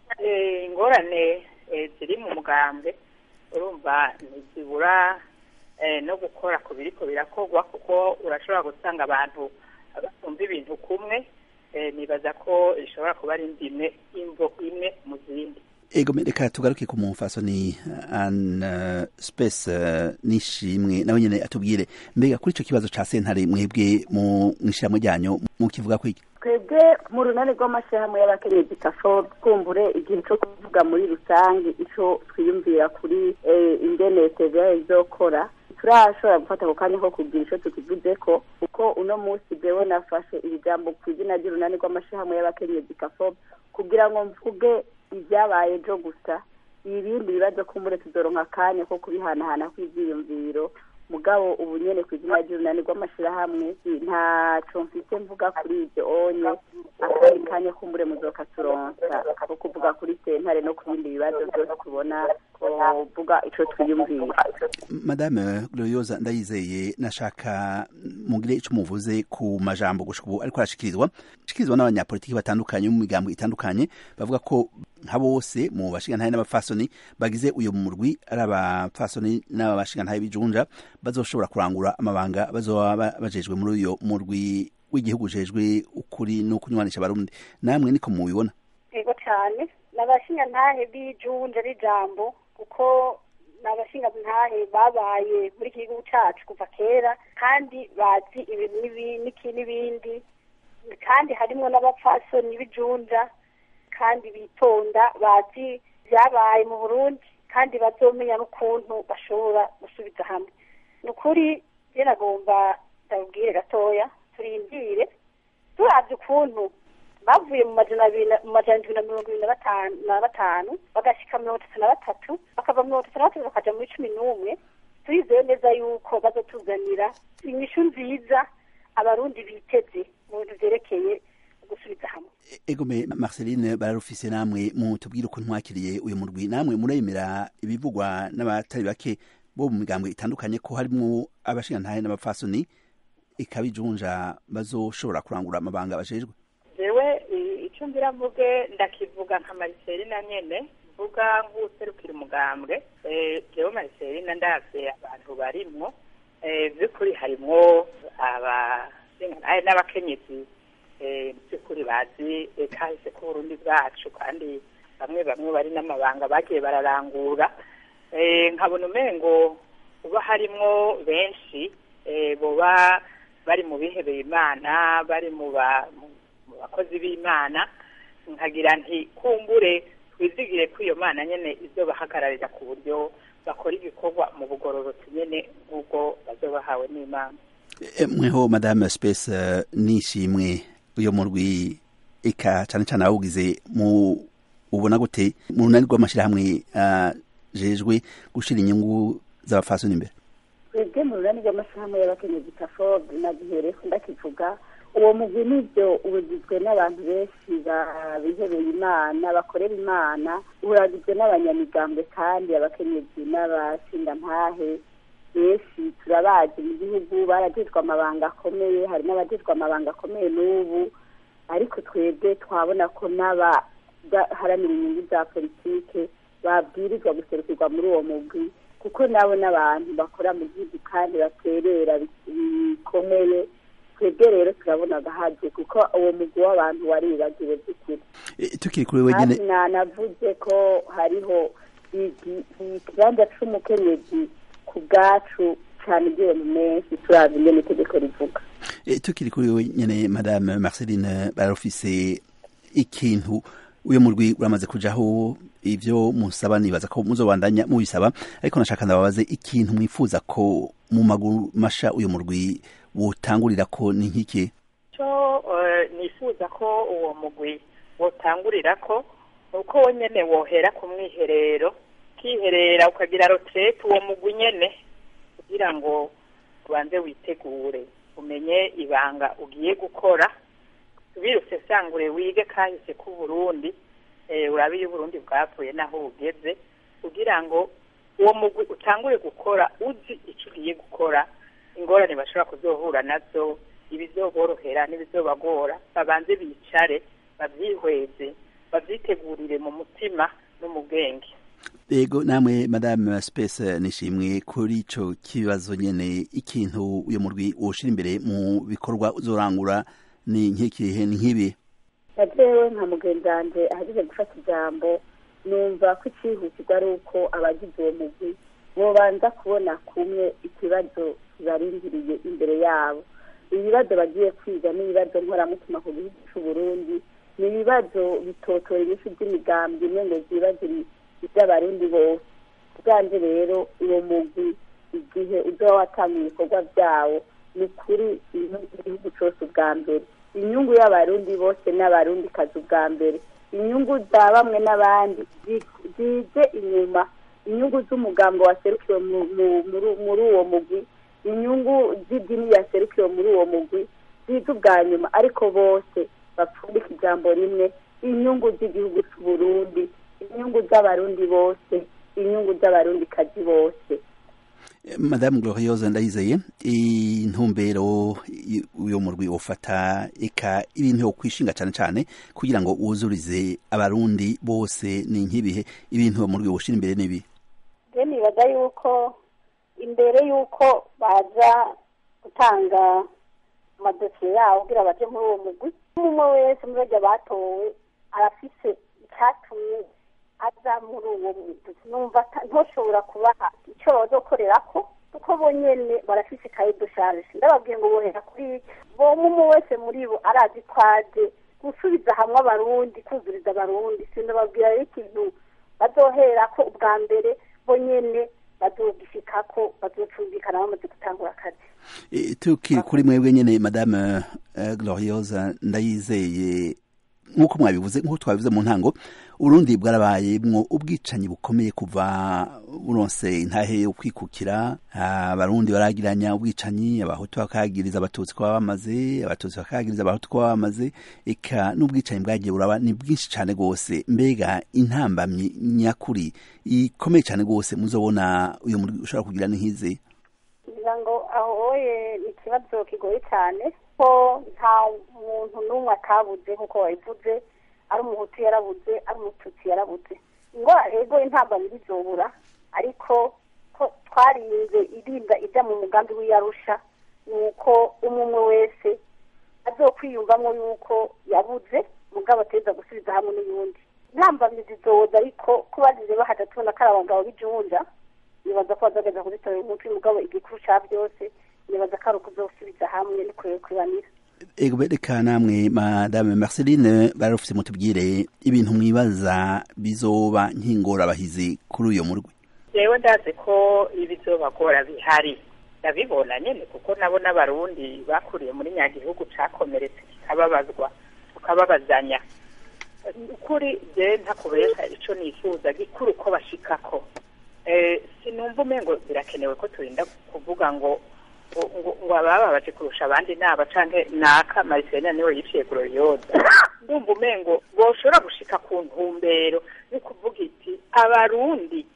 ingorane ziri mu mugambwe urumva ntizibura no gukora ku biriko birakorwa kuko urashobora gusanga abantu batumva ibintu kumwe nibaza ko ishobora kuba ari indime imvo imwe mu zindi ego reka tugaruke ku mufasoni an space nishimwe nawe nyene atubwire mbega kuri ico kibazo ca sentare mwebwe mu ishyirahamwe ryanyu mukivuga kwiki twebwe mu runani rw'amashyirahamwe y'abakenyezi kafo twumbure igihe cyo kuvuga muri rusange ico twiyumvira kuri ingene tva izokora turashobora gufata ako kanya ko kugira ico tukivuze ko kuko uno munsi jewe nafashe iri jambo ku izina ry'urunani rw'amashyirahamwe y'abakenyezi kafo kugira ngo mvuge ibyabaye ejo gusa ibindi bibazo kumbure tuzoronka akanya ko kubihanahana kw'ivyiyumviro mugabo ubu nyene ku izina ry'urunani rw'amashirahamwe ntaco mfise mvuga kuri ivyo onye akandi kanya kumbure muzoka turonsa ko kuvuga kuri sentare no ku bindi bibazo vyose tubona kuvuga ico twiyumvira madame gloriosa ndayizeye nashaka mugire ico muvuze ku majambo gushika ubu ariko arashikirizwa ashikirizwa n'abanyapolitiki batandukanye mu migambo itandukanye bavuga ko nka bose mu bashingantahe n'abafasoni bagize uyu murwi ari abafasoni n'abashingantahe bijunja bazoshobora kurangura amabanga bazoba bajejwe muri uyo murwi w'igihugu ujejwe ukuri no kunywanisha abarundi namwe niko mubibona yego cyane n'abashingantahe bijunja n'ijambo kuko ni abashingantahe babaye muri iki gihugu cyacu kuva kera kandi bazi ibintu n'ibindi kandi harimo n'abapfasoni bijunja kandi bitonda bazi byabaye mu burundi kandi bazomenya n'ukuntu bashobora gusubiza hamwe ni ukuri nagomba ndabwire gatoya turindire turabye ukuntu bavuye mu majana indwi na mirongo ibiri na batanu bagashyika mirongo itatu na batatu bakava mirongo itatu na batatu bakaja muri cumi n'umwe turizeye neza yuko bazotuzanira inyishu nziza abarundi biteze mu bintu vyerekeye gusubiza hamwe egome marceline bararufise namwe mutubwire uko mwakiriye uyu murwi namwe muremera ibivugwa n'abatari bake bo mu migambwe itandukanye ko harimwo abashingantahe n'abapfasoni ikabijunja bazoshobora kurangura amabanga bajejwe jewe icyo ngira mvuge ndakivuga nka mariselina nyene mvuga nk'userukira umugambwe jewe mariselina ndavye abantu barimwo vy'ukuri harimwo abashingantahe n'abakenyezi by'ukuri bazi kahise k'uburundi bwacu kandi bamwe bamwe bari n'amabanga bagiye bararangura nkabona umengo uba harimwo benshi boba bari mu bihebeye imana bari mu bakozi b'imana nkagira nti kumbure twizigire ko iyo mana nyene izo bahagararira ku buryo bakora ibikorwa mu bugororotsi nyene nk'ubwo bazobahawe n'imana mweho madame space nishimwe uyo murwi eka cane cane awugize mu ubona gute mu runani rw'amashirahamwe ajejwe gushira inyungu z'abafasoni imbere twebwe mu runani rw'amashirahamwe y'abakenyezi kafob nagihereko ndakivuga uwo mugwi nivyo ubugizwe n'abantu benshi bihebeye imana bakorera imana uragizwe n'abanyamigambwe kandi abakenyezi n'abashingantahe benshi turabazi mu gihugu baragirwa amabanga akomeye hari n'abagirwa amabanga akomeye n'ubu ariko twebwe twabona ko n'abaharanira inyungu za politike babwirizwa guserukirwa muri uwo mugwi kuko nabo n'abantu bakora mu gihugu kandi baterera bikomeye twebwe rero turabona agahaje kuko uwo mugwi w'abantu waribagiwe by'ukuri tukiri kuri wenyine kandi nanavuze ko hariho ikibanza c'umukenyezi ku bwacu cyane igihe mu menshi turazi ingene itegeko rivuga tukiri kuri wenyine madame marceline barofise ikintu uyu murwi uramaze kujaho ivyo musaba nibaza ko muzobandanya mubisaba ariko nashaka ndababaze ikintu mwifuza ko mu maguru masha uyu murwi wotangurira ko ni nk'iki cyo nifuza ko uwo mugwi wotangurira ko uko wonyene wohera ku mwiherero ukiherera ukagira roterete uwo mugwi nyene kugira ngo ubanze witegure umenye ibanga ugiye gukora tubirutse sangure wige kahise k'uburundi urabe iyo uburundi bwavuye naho bugeze kugira ngo uwo mugwi utangure gukora uzi icyo ugiye gukora ingorane bashobora kuzohura nazo ibizoborohera n'ibizobagora babanze bicare babyihweze babyitegurire mu mutima no mu bwenge yego namwe madame space nishimwe kuri ico kibazo nyene ikintu uyo murwi woshira imbere mu bikorwa uzorangura ni nk'ikihe ni nk'ibi najewe nka mugenzi wanje ahejeje gufata ijambo numva ko icihutirwa ari uko abagize uwo mugwi bobanza kubona kumwe ikibazo kibarindiriye imbere yabo ibibazo bagiye kwiga n'ibibazo nkoramutima ku gihugu c'uburundi ni ibibazo bitotora ibifi by'imigambi imwe ngo zibazo iby'abarundi bose bwanje rero uwo mugwi igihe uzoba watanga ibikorwa byawo ni ukuri igihugu cose ubwa mbere inyungu y'abarundi bose n'abarundi kazi ubwa mbere inyungu za bamwe n'abandi zije inyuma inyungu z'umugambo waserukiwe muri uwo mugwi inyungu z'idini yaserukiwe muri uwo mugwi zize ubwa nyuma ariko bose bapfundika ijambo rimwe inyungu z'igihugu c'uburundi inyungu z'abarundi bose inyungu z'abarundi kazi bose madame glorieuse ndayizeye intumbero uyo murwi ufata eka ibintu yo kwishinga cyane cyane kugira ngo wuzurize abarundi bose ni nk'ibihe ibintu uwo murwi woshira imbere n'ibi je nibaza yuko imbere yuko baza gutanga amadosiye yabo kugira baje muri uwo mugwi umwe wese muri barya batowe arafise icyatumye aza muri uwo mugwi numva ntoshobora kubaha icyo bazokorerako kuko bo nyene barafise ikaye dosharge ndababwiye ngo bohera kuri bo umwe wese muri bo arazi ko aje gusubiza hamwe abarundi kuzuriza abarundi sindababwira rero ikintu bazoherako ubwa mbere bo nyene bazogishikako bazocumvikana bamaze gutangura akazi tukiri kuri mwebwe nyene madame glorieuse ndayizeye nk'uko mwabivuze nk'uko twabivuze mu ntango urundi bwarabayemwo ubwicanyi bukomeye kuva buronse intahe yo kwikukira abarundi baragiranya ubwicanyi abahutu bakagiriza abatutsi ko bamaze abatutsi bakagiriza abahutu ko bamaze eka n'ubwicanyi bwagiye buraba ni bwinshi cyane rwose mbega intambamyi nyakuri ikomeye cyane rwose muzobona uyu muri ushobora kugira n'ihize ngira ngo ahoye ni ikibazo kigoye cyane ko nta muntu n'umwe atabuze nk'uko wabivuze ari umuhutu yarabuze ari umututsi yarabuze ngo rego intambamyi bizobura ariko ko twarinze irinda ijya mu mugambi w'iyarusha ni uko umwe umwe wese azokwiyumvamo yuko yabuze mugabo ateza gusubiza hamwe n'uyundi intambamyi zizoza ariko ko bazize bahaja tubona ko ari abagabo b'ijunja nibaza ko bazageza kuzitorera umuti mugabo igikuru ca byose nibaza ko ari ukuzosubiza hamwe no kwibanira ego bereka namwe madame marceline barafise mutubwire ibintu mwibaza bizoba nk'ingorabahizi kuri uyo murwi jewe ndazi ko ibizobagora bihari ndabibona nyene kuko nabo n'abarundi bakuriye muri nyagihugu cakomeretse kikababazwa tukababazanya ukuri je ntakubesha ico nifuza gikuru ko bashikako sinumva umengo birakenewe ko turinda kuvuga ngo ngo abababaje kurusha abandi naba canke naka mariselina niwe yiciye gloriosa ndumva umengo boshobora gushika ku ntumbero yo kuvuga iti abarundi izi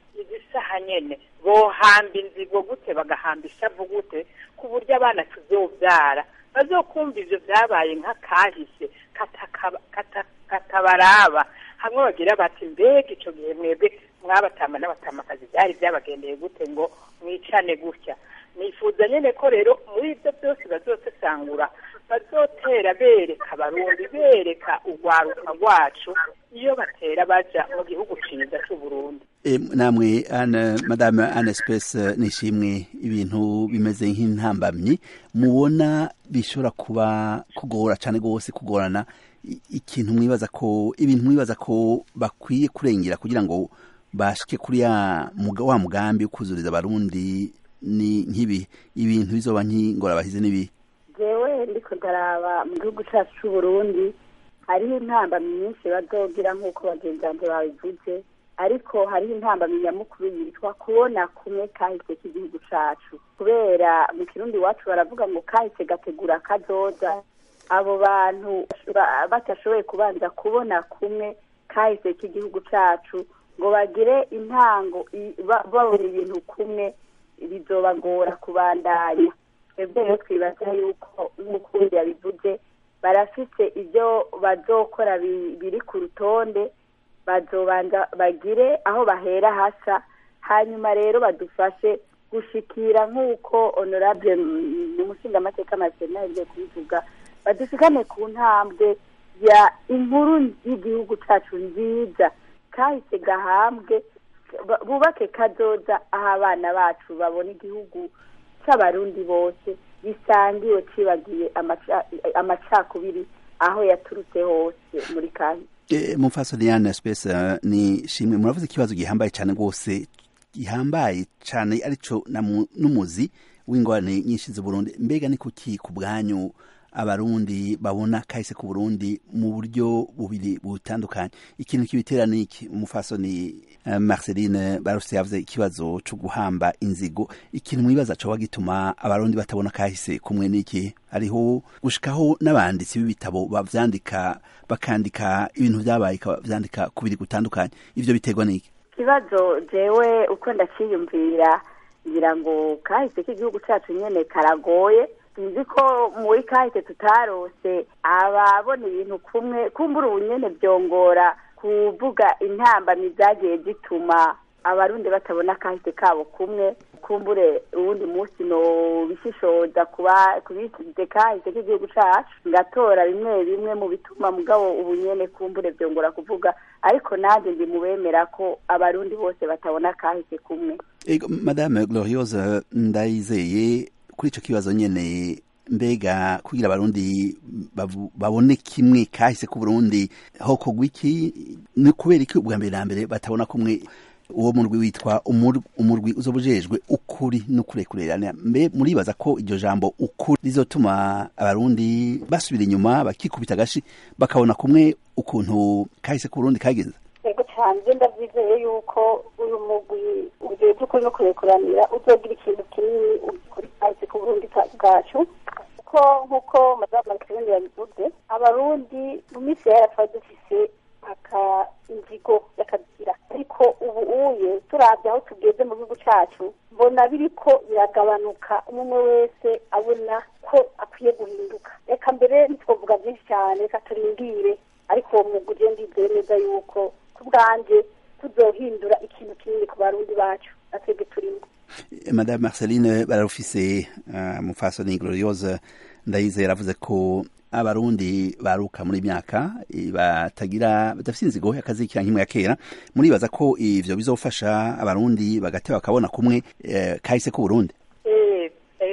isaha nyene bohamba inzigo gute bagahamba ishavu gute ku buryo abana tuzobyara bazokumva ivyo vyabaye nk'akahise katakaba- kata- katabaraba hamwe bagira bati mbega ico gihe mwebwe mwabatama n'abatamakazi byari byabagendeye gute ngo mwicane gutya nifuza nyene ko rero muri ibyo byose bazosesangura bazotera bereka abarundi bereka urwaruka rwacu iyo batera baja mu gihugu ciza c'uburundi E, namwe ana madame Anne Space nishimwe ibintu bimeze nk'intambamyi mubona bishobora kuba kugora cyane gose kugorana i- ikintu mwibaza ko ibintu mwibaza ko bakwiye kurengera kugira ngo bashike kuri ya muga, wa mugambi wo kuzuriza abarundi ni nk'ibi ibintu bizoba nk'ingorabahize n'ibi jewe ndiko ndaraba mu gihugu cacu c'uburundi hariho intambamyi nyinshi bazogira nk'uko bagenzi banje babivuze ariko hariho intambamyi nyamukuru yitwa kubona kumwe kahise k'igihugu cacu kubera mu kirundi iwacu baravuga ngo kahise gategura kazoza abo bantu ba- batashoboye kubanza kubona kumwe kahise k'igihugu cacu ngo bagire intango i- ba- babona ibintu kumwe bizobagora kubandanya twebwe rero twibaza yuko nk'ukundi yabivuze barafise ibyo bazokora bi- biri ku rutonde bazobanza bagire aho bahera hasa hanyuma rero badufashe gushikira nk'uko honorable mu mushingamateka marcelin yagiye kubivuga badushikane ku ntambwe ya inkuru y'igihugu cacu nziza kahise gahambwe ba- bubake kazoza aho abana bacu babona igihugu c'abarundi bose gisangiwe cibagiye amaca- amacakubiri aho yaturutse hose muri kahise E, mumfaso Diane Space uh, ni shimwe muravuze ikibazo gihambaye cyane gose gihambaye cyane arico na mu- n'umuzi w'ingorane nyinshi z'u Burundi mbega ni kuki ku bwanyu abarundi babona kahise ku Burundi mu buryo bubiri butandukanye ikintu kibitera ni iki umufaso ni uh, Marceline Barose yavuze ikibazo cyo guhamba inzigo ikintu mwibaza cyo gituma abarundi batabona kahise kumwe n'iki hariho gushikaho n'abanditsi b'ibitabo bavyandika bakandika ibintu vyabaye vyandika kubiri gutandukanye ivyo biterwa n'iki ikibazo jewe uko ndakiyumvira ngira ngo kahise k'igihugu cacu nyene karagoye sinzi ko muri kahise tutarose ababona ibintu kumwe kumbura ubu nyene vyongora kuvuga intambamyi zagiye zituma abarundi batabona kahise kabo kumwe kumbure uwundi munsi no bishishoza kuba kubisize kahise k'igihugu cacu ngatora bimwe bimwe mu bituma mugabo ubu nyene kumbure vyongora kuvuga ariko nanjye ndi mubemera ko abarundi bose batabona kahise kumwe Ego, madame Gloriose ndayizeye kuri ico kibazo nyene mbega kugira abarundi bavu- babone kimwe kahise ku Burundi hokorwa iki ni kubera iki ubwa mbere na mbere batabona kumwe uwo murwi witwa umur- umurwi uzobujejwe ukuri n'ukurekurerana mbe muribaza ko iryo jambo ukuri rizotuma abarundi basubira inyuma bakikubita agashi bakabona kumwe ukuntu kahise ku Burundi kagenze yego cyane njye ndabyizeye yuko uyu mugwi ujejwe ukuri no kurekuranira uzogira ikintu kinini kuri kahise ku burundi ka- bwacu kuko nk'uko madamu marceline yabivuze abarundi mu minsi yera twari dufise aka inzigo y'akagira ariko ubu uye turabye aho tugeze mu gihugu cacu mbona biriko biragabanuka umwe wese abona ko akwiye guhinduka reka mbere ntitwovuga byinshi cyane reka turindire ariko uwo mwuga ugenda ndizeye neza yuko ku bwanjye tuzohindura ikintu kinini ku barundi bacu natwebwe turimo madame marceline bararufise uh, mufasoni gloriose ndayizeye yaravuze ko abarundi baruka muri myaka eh, batagira badafite inzigo yakazikira nk'imwe ya kera muribaza ko ivyo bizofasha abarundi bagateba bakabona kumwe eh, kahise ku Burundi Eh,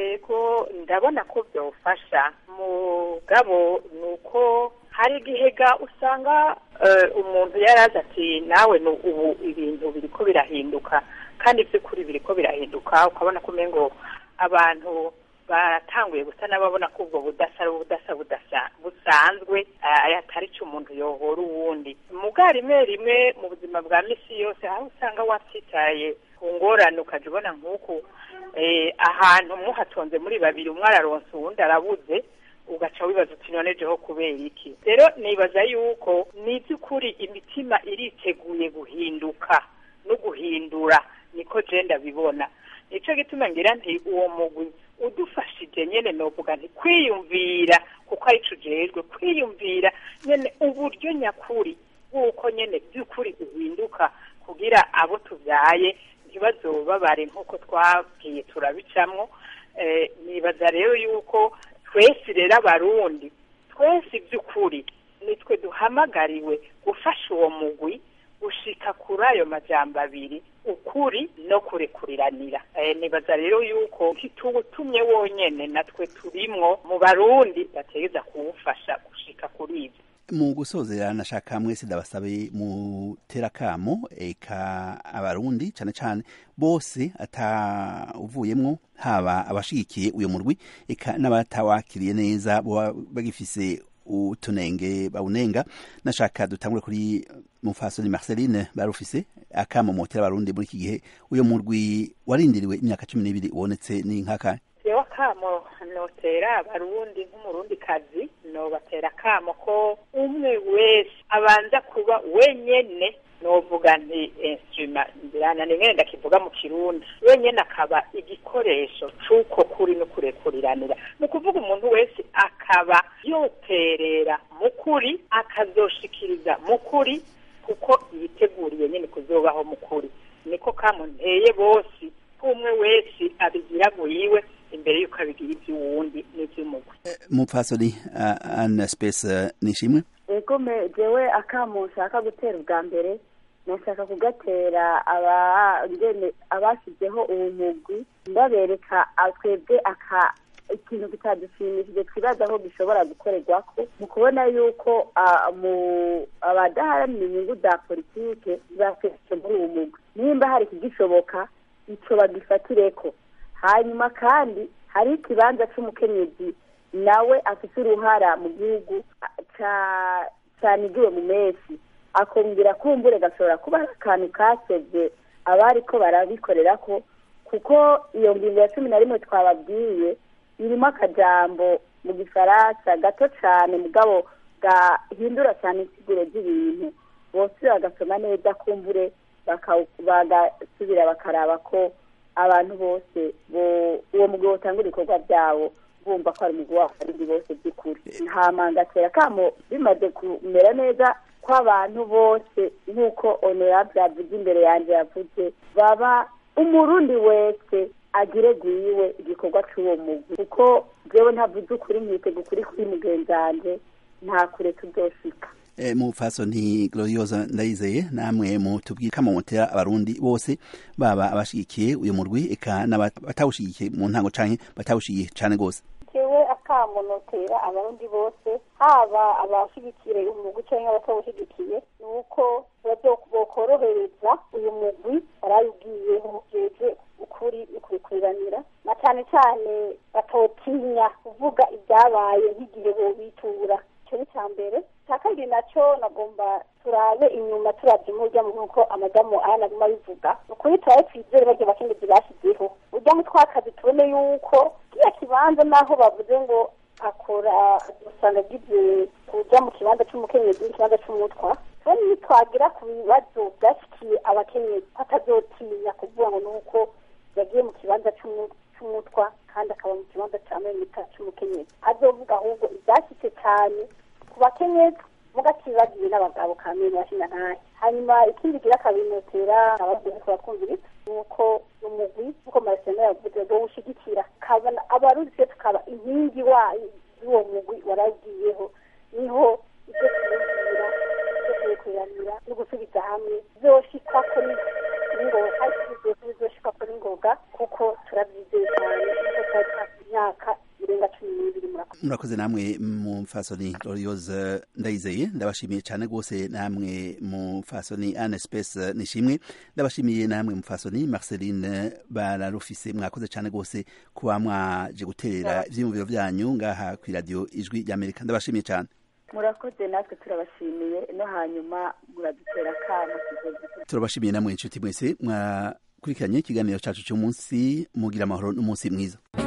ego ndabona ko byofasha mugabo ni uko hari igihe ga usanga eh, umuntu yarazi ati nawe ni ubu ibintu biriko birahinduka kandi by'ukuri biriko birahinduka ukabona ko umengo abantu baratanguye gusa n'ababona ko ubwo budasa ari ubudasa budasa busanzwe eh, atari cyo umuntu yohora uwundi muga rimwe rimwe mu buzima bwa misi yose aho usanga watsitaye ku ngorane ukajya ubona nk'uku eh, ahantu muhatonze muri babiri umwe araronsa uwundi arabuze ugaca wibaza uti none jeho kubera iki rero nibaza yuko ni iby'ukuri imitima iriteguye guhinduka no guhindura niko je ndabibona nico gituma ngira nti uwo mugwi udufashije nyene novuga nti kwiyumvira kuko arico ujejwe kwiyumvira nyene uburyo nyakuri bw'uko nyene by'ukuri uhinduka kugira abo tuvyaye ntibazobabare nk'uko twabwiye turabicamwo eh, nibaza rero yuko twese rero abarundi twese iby'ukuri nitwe duhamagariwe gufasha uwo mugwi gushika kuri ayo majambo abiri ukuri no kurekuriranira eh, nibaza rero yuko ntituwutumye wonyene natwe turimwo mu barundi bategeza kuwufasha gushika kuri ibyo mu gusozera nashaka mwese ndabasabe mutera kamo eka abarundi cane cane bose ata uvuyemwo haba abashigikiye uyo murwi eka n'abatawakiriye neza boba bagifise utunenge bawunenga nashaka dutangure kuri mufasoni Marceline barufise akamo motera abarundi muri iki gihe uyo murwi warindiriwe imyaka cumi n'ibiri ubonetse ni nkaka jewe akamo notera abarundi nk'umurundi kazi nobatera akamo ko umwe wese abanza kuba wenyene novuga nti instrument ndirana nimwe ndakivuga mu kirundi wenyene akaba igikoresho c'uko kuri no kurekuriranira ni ukuvuga umuntu wese akaba yoterera mu kuri akazoshikiriza mu kuri kuko yiteguriye nyene kuzobaho mu kuri niko kamo nteye bose umwe wese abigira yiwe imbere yuko abigira iby'uwundi n'iby'umugwi mupfasoni uh, Anna Space uh, nishimwe ego me jewe akamo nshaka gutera ubwa mbere nashaka kugatera abangene abashyizeho uwo mugwi ndabereka twebwe aka ikintu kitadushimishije twibaza aho gishobora gukorerwako mu kubona yuko abadaharanira inyungu za politike bafashe muri uwo mugwi nimba hari ikigishoboka ico bagifatireko hanyuma kandi hari ikibanza c'umukenyezi nawe afise uruhara mu gihugu canigiwe mu mesi akongera kumbure gashobora kuba ari akantu kasevye abariko barabikorerako kuko iyo ngingo ya cumi na rimwe twababwiye irimo akajambo mu gifaransa gato cane mugabo gahindura cane insiguro z'ibintu bose bagasoma neza kumbure bagasubira bakaraba ko abantu bose uwo mugabo utangura ibikorwa byabo bumva ko ari umugabo w'abarundi bose by'ukuri nta mangatera kamo bimaze kumera neza ko abantu bose nk'uko honorable yavuze imbere yanjye yavuze baba umurundi wese agire gwiwe igikorwa c'uwo mugwi kuko jewe ntavuze ukuri nkitega ukuri kuri mugenzi wanje nta kure tuzoshika e, mupfasoni gloriosa ndayizeye namwe mutubwiye kama mutera abarundi bose baba abashigikiye uyu murwi eka n'abatawushigikiye mu ntango canke batawushigiye cane gose jewe akamo notera abarundi bose haba abashigikiye umugwi canke abatawushigikiye ni uko bokorohereza uyu mugwi barayubwiyeho jeje ukuri ukurikuriranira na cane cane batotinya kuvuga ibyabaye nk'igihe bobitura ico ni ca mbere cya kabiri nacyo nagomba turabe inyuma turabye umuryango nk'uko amadamu aya naguma abivuga ni ukuri turabe twizere barya abakenyezi bashyizeho ujya mu twakazi tubone yuko kiriya kibanza naho bavuze ngo akora usanga agize kuja mu kibanza c'umukenyezi n'ikibanza c'umutwa tubone nitwagira ku bibazo byashikiye abakenyezi batazotinya kuvuga ngo ni uko yagiye mu kibanza c'umutwa kandi akaba mu kibanza ca memita c'umukenyezi azovuga ahubwo ibyashitse cyane ku bakenyezi mugakibagiwe n'abagabo kamene bashinga ntahe hanyuma ikindi gira kabinotera abagiye kubatwumviriza ni uko umugwi nk'uko marasena yavuze ngo ushigikira kabona abarundi twe tukaba inkingi wayo y'uwo mugwi waragiyeho niho ibyo kumubwira ibyo kubikuranira no gusubiza hamwe bizoshikwako n'ingoga bizoshikako n'ingoga kuko turabyizeye cyane kuko twari twafi imyaka irenga cumi n'ibiri murakoze murakoze namwe mufasoni gloriosa ndayizeye ndabashimiye cyane rwose namwe mufasoni ane space nishimwe ndabashimiye namwe mufasoni marceline bararufise mwakoze cyane rwose kuba mwaje guterera ivyiyumviro vyanyu ngaha ku radio ijwi ry'amerika ndabashimiye cyane murakoze natwe turabashimiye no hanyuma muradutera akamo turabashimiye namwe inshuti mwese mwakurikiranye ikiganiro cacu cy'umunsi mugira amahoro n'umunsi mwiza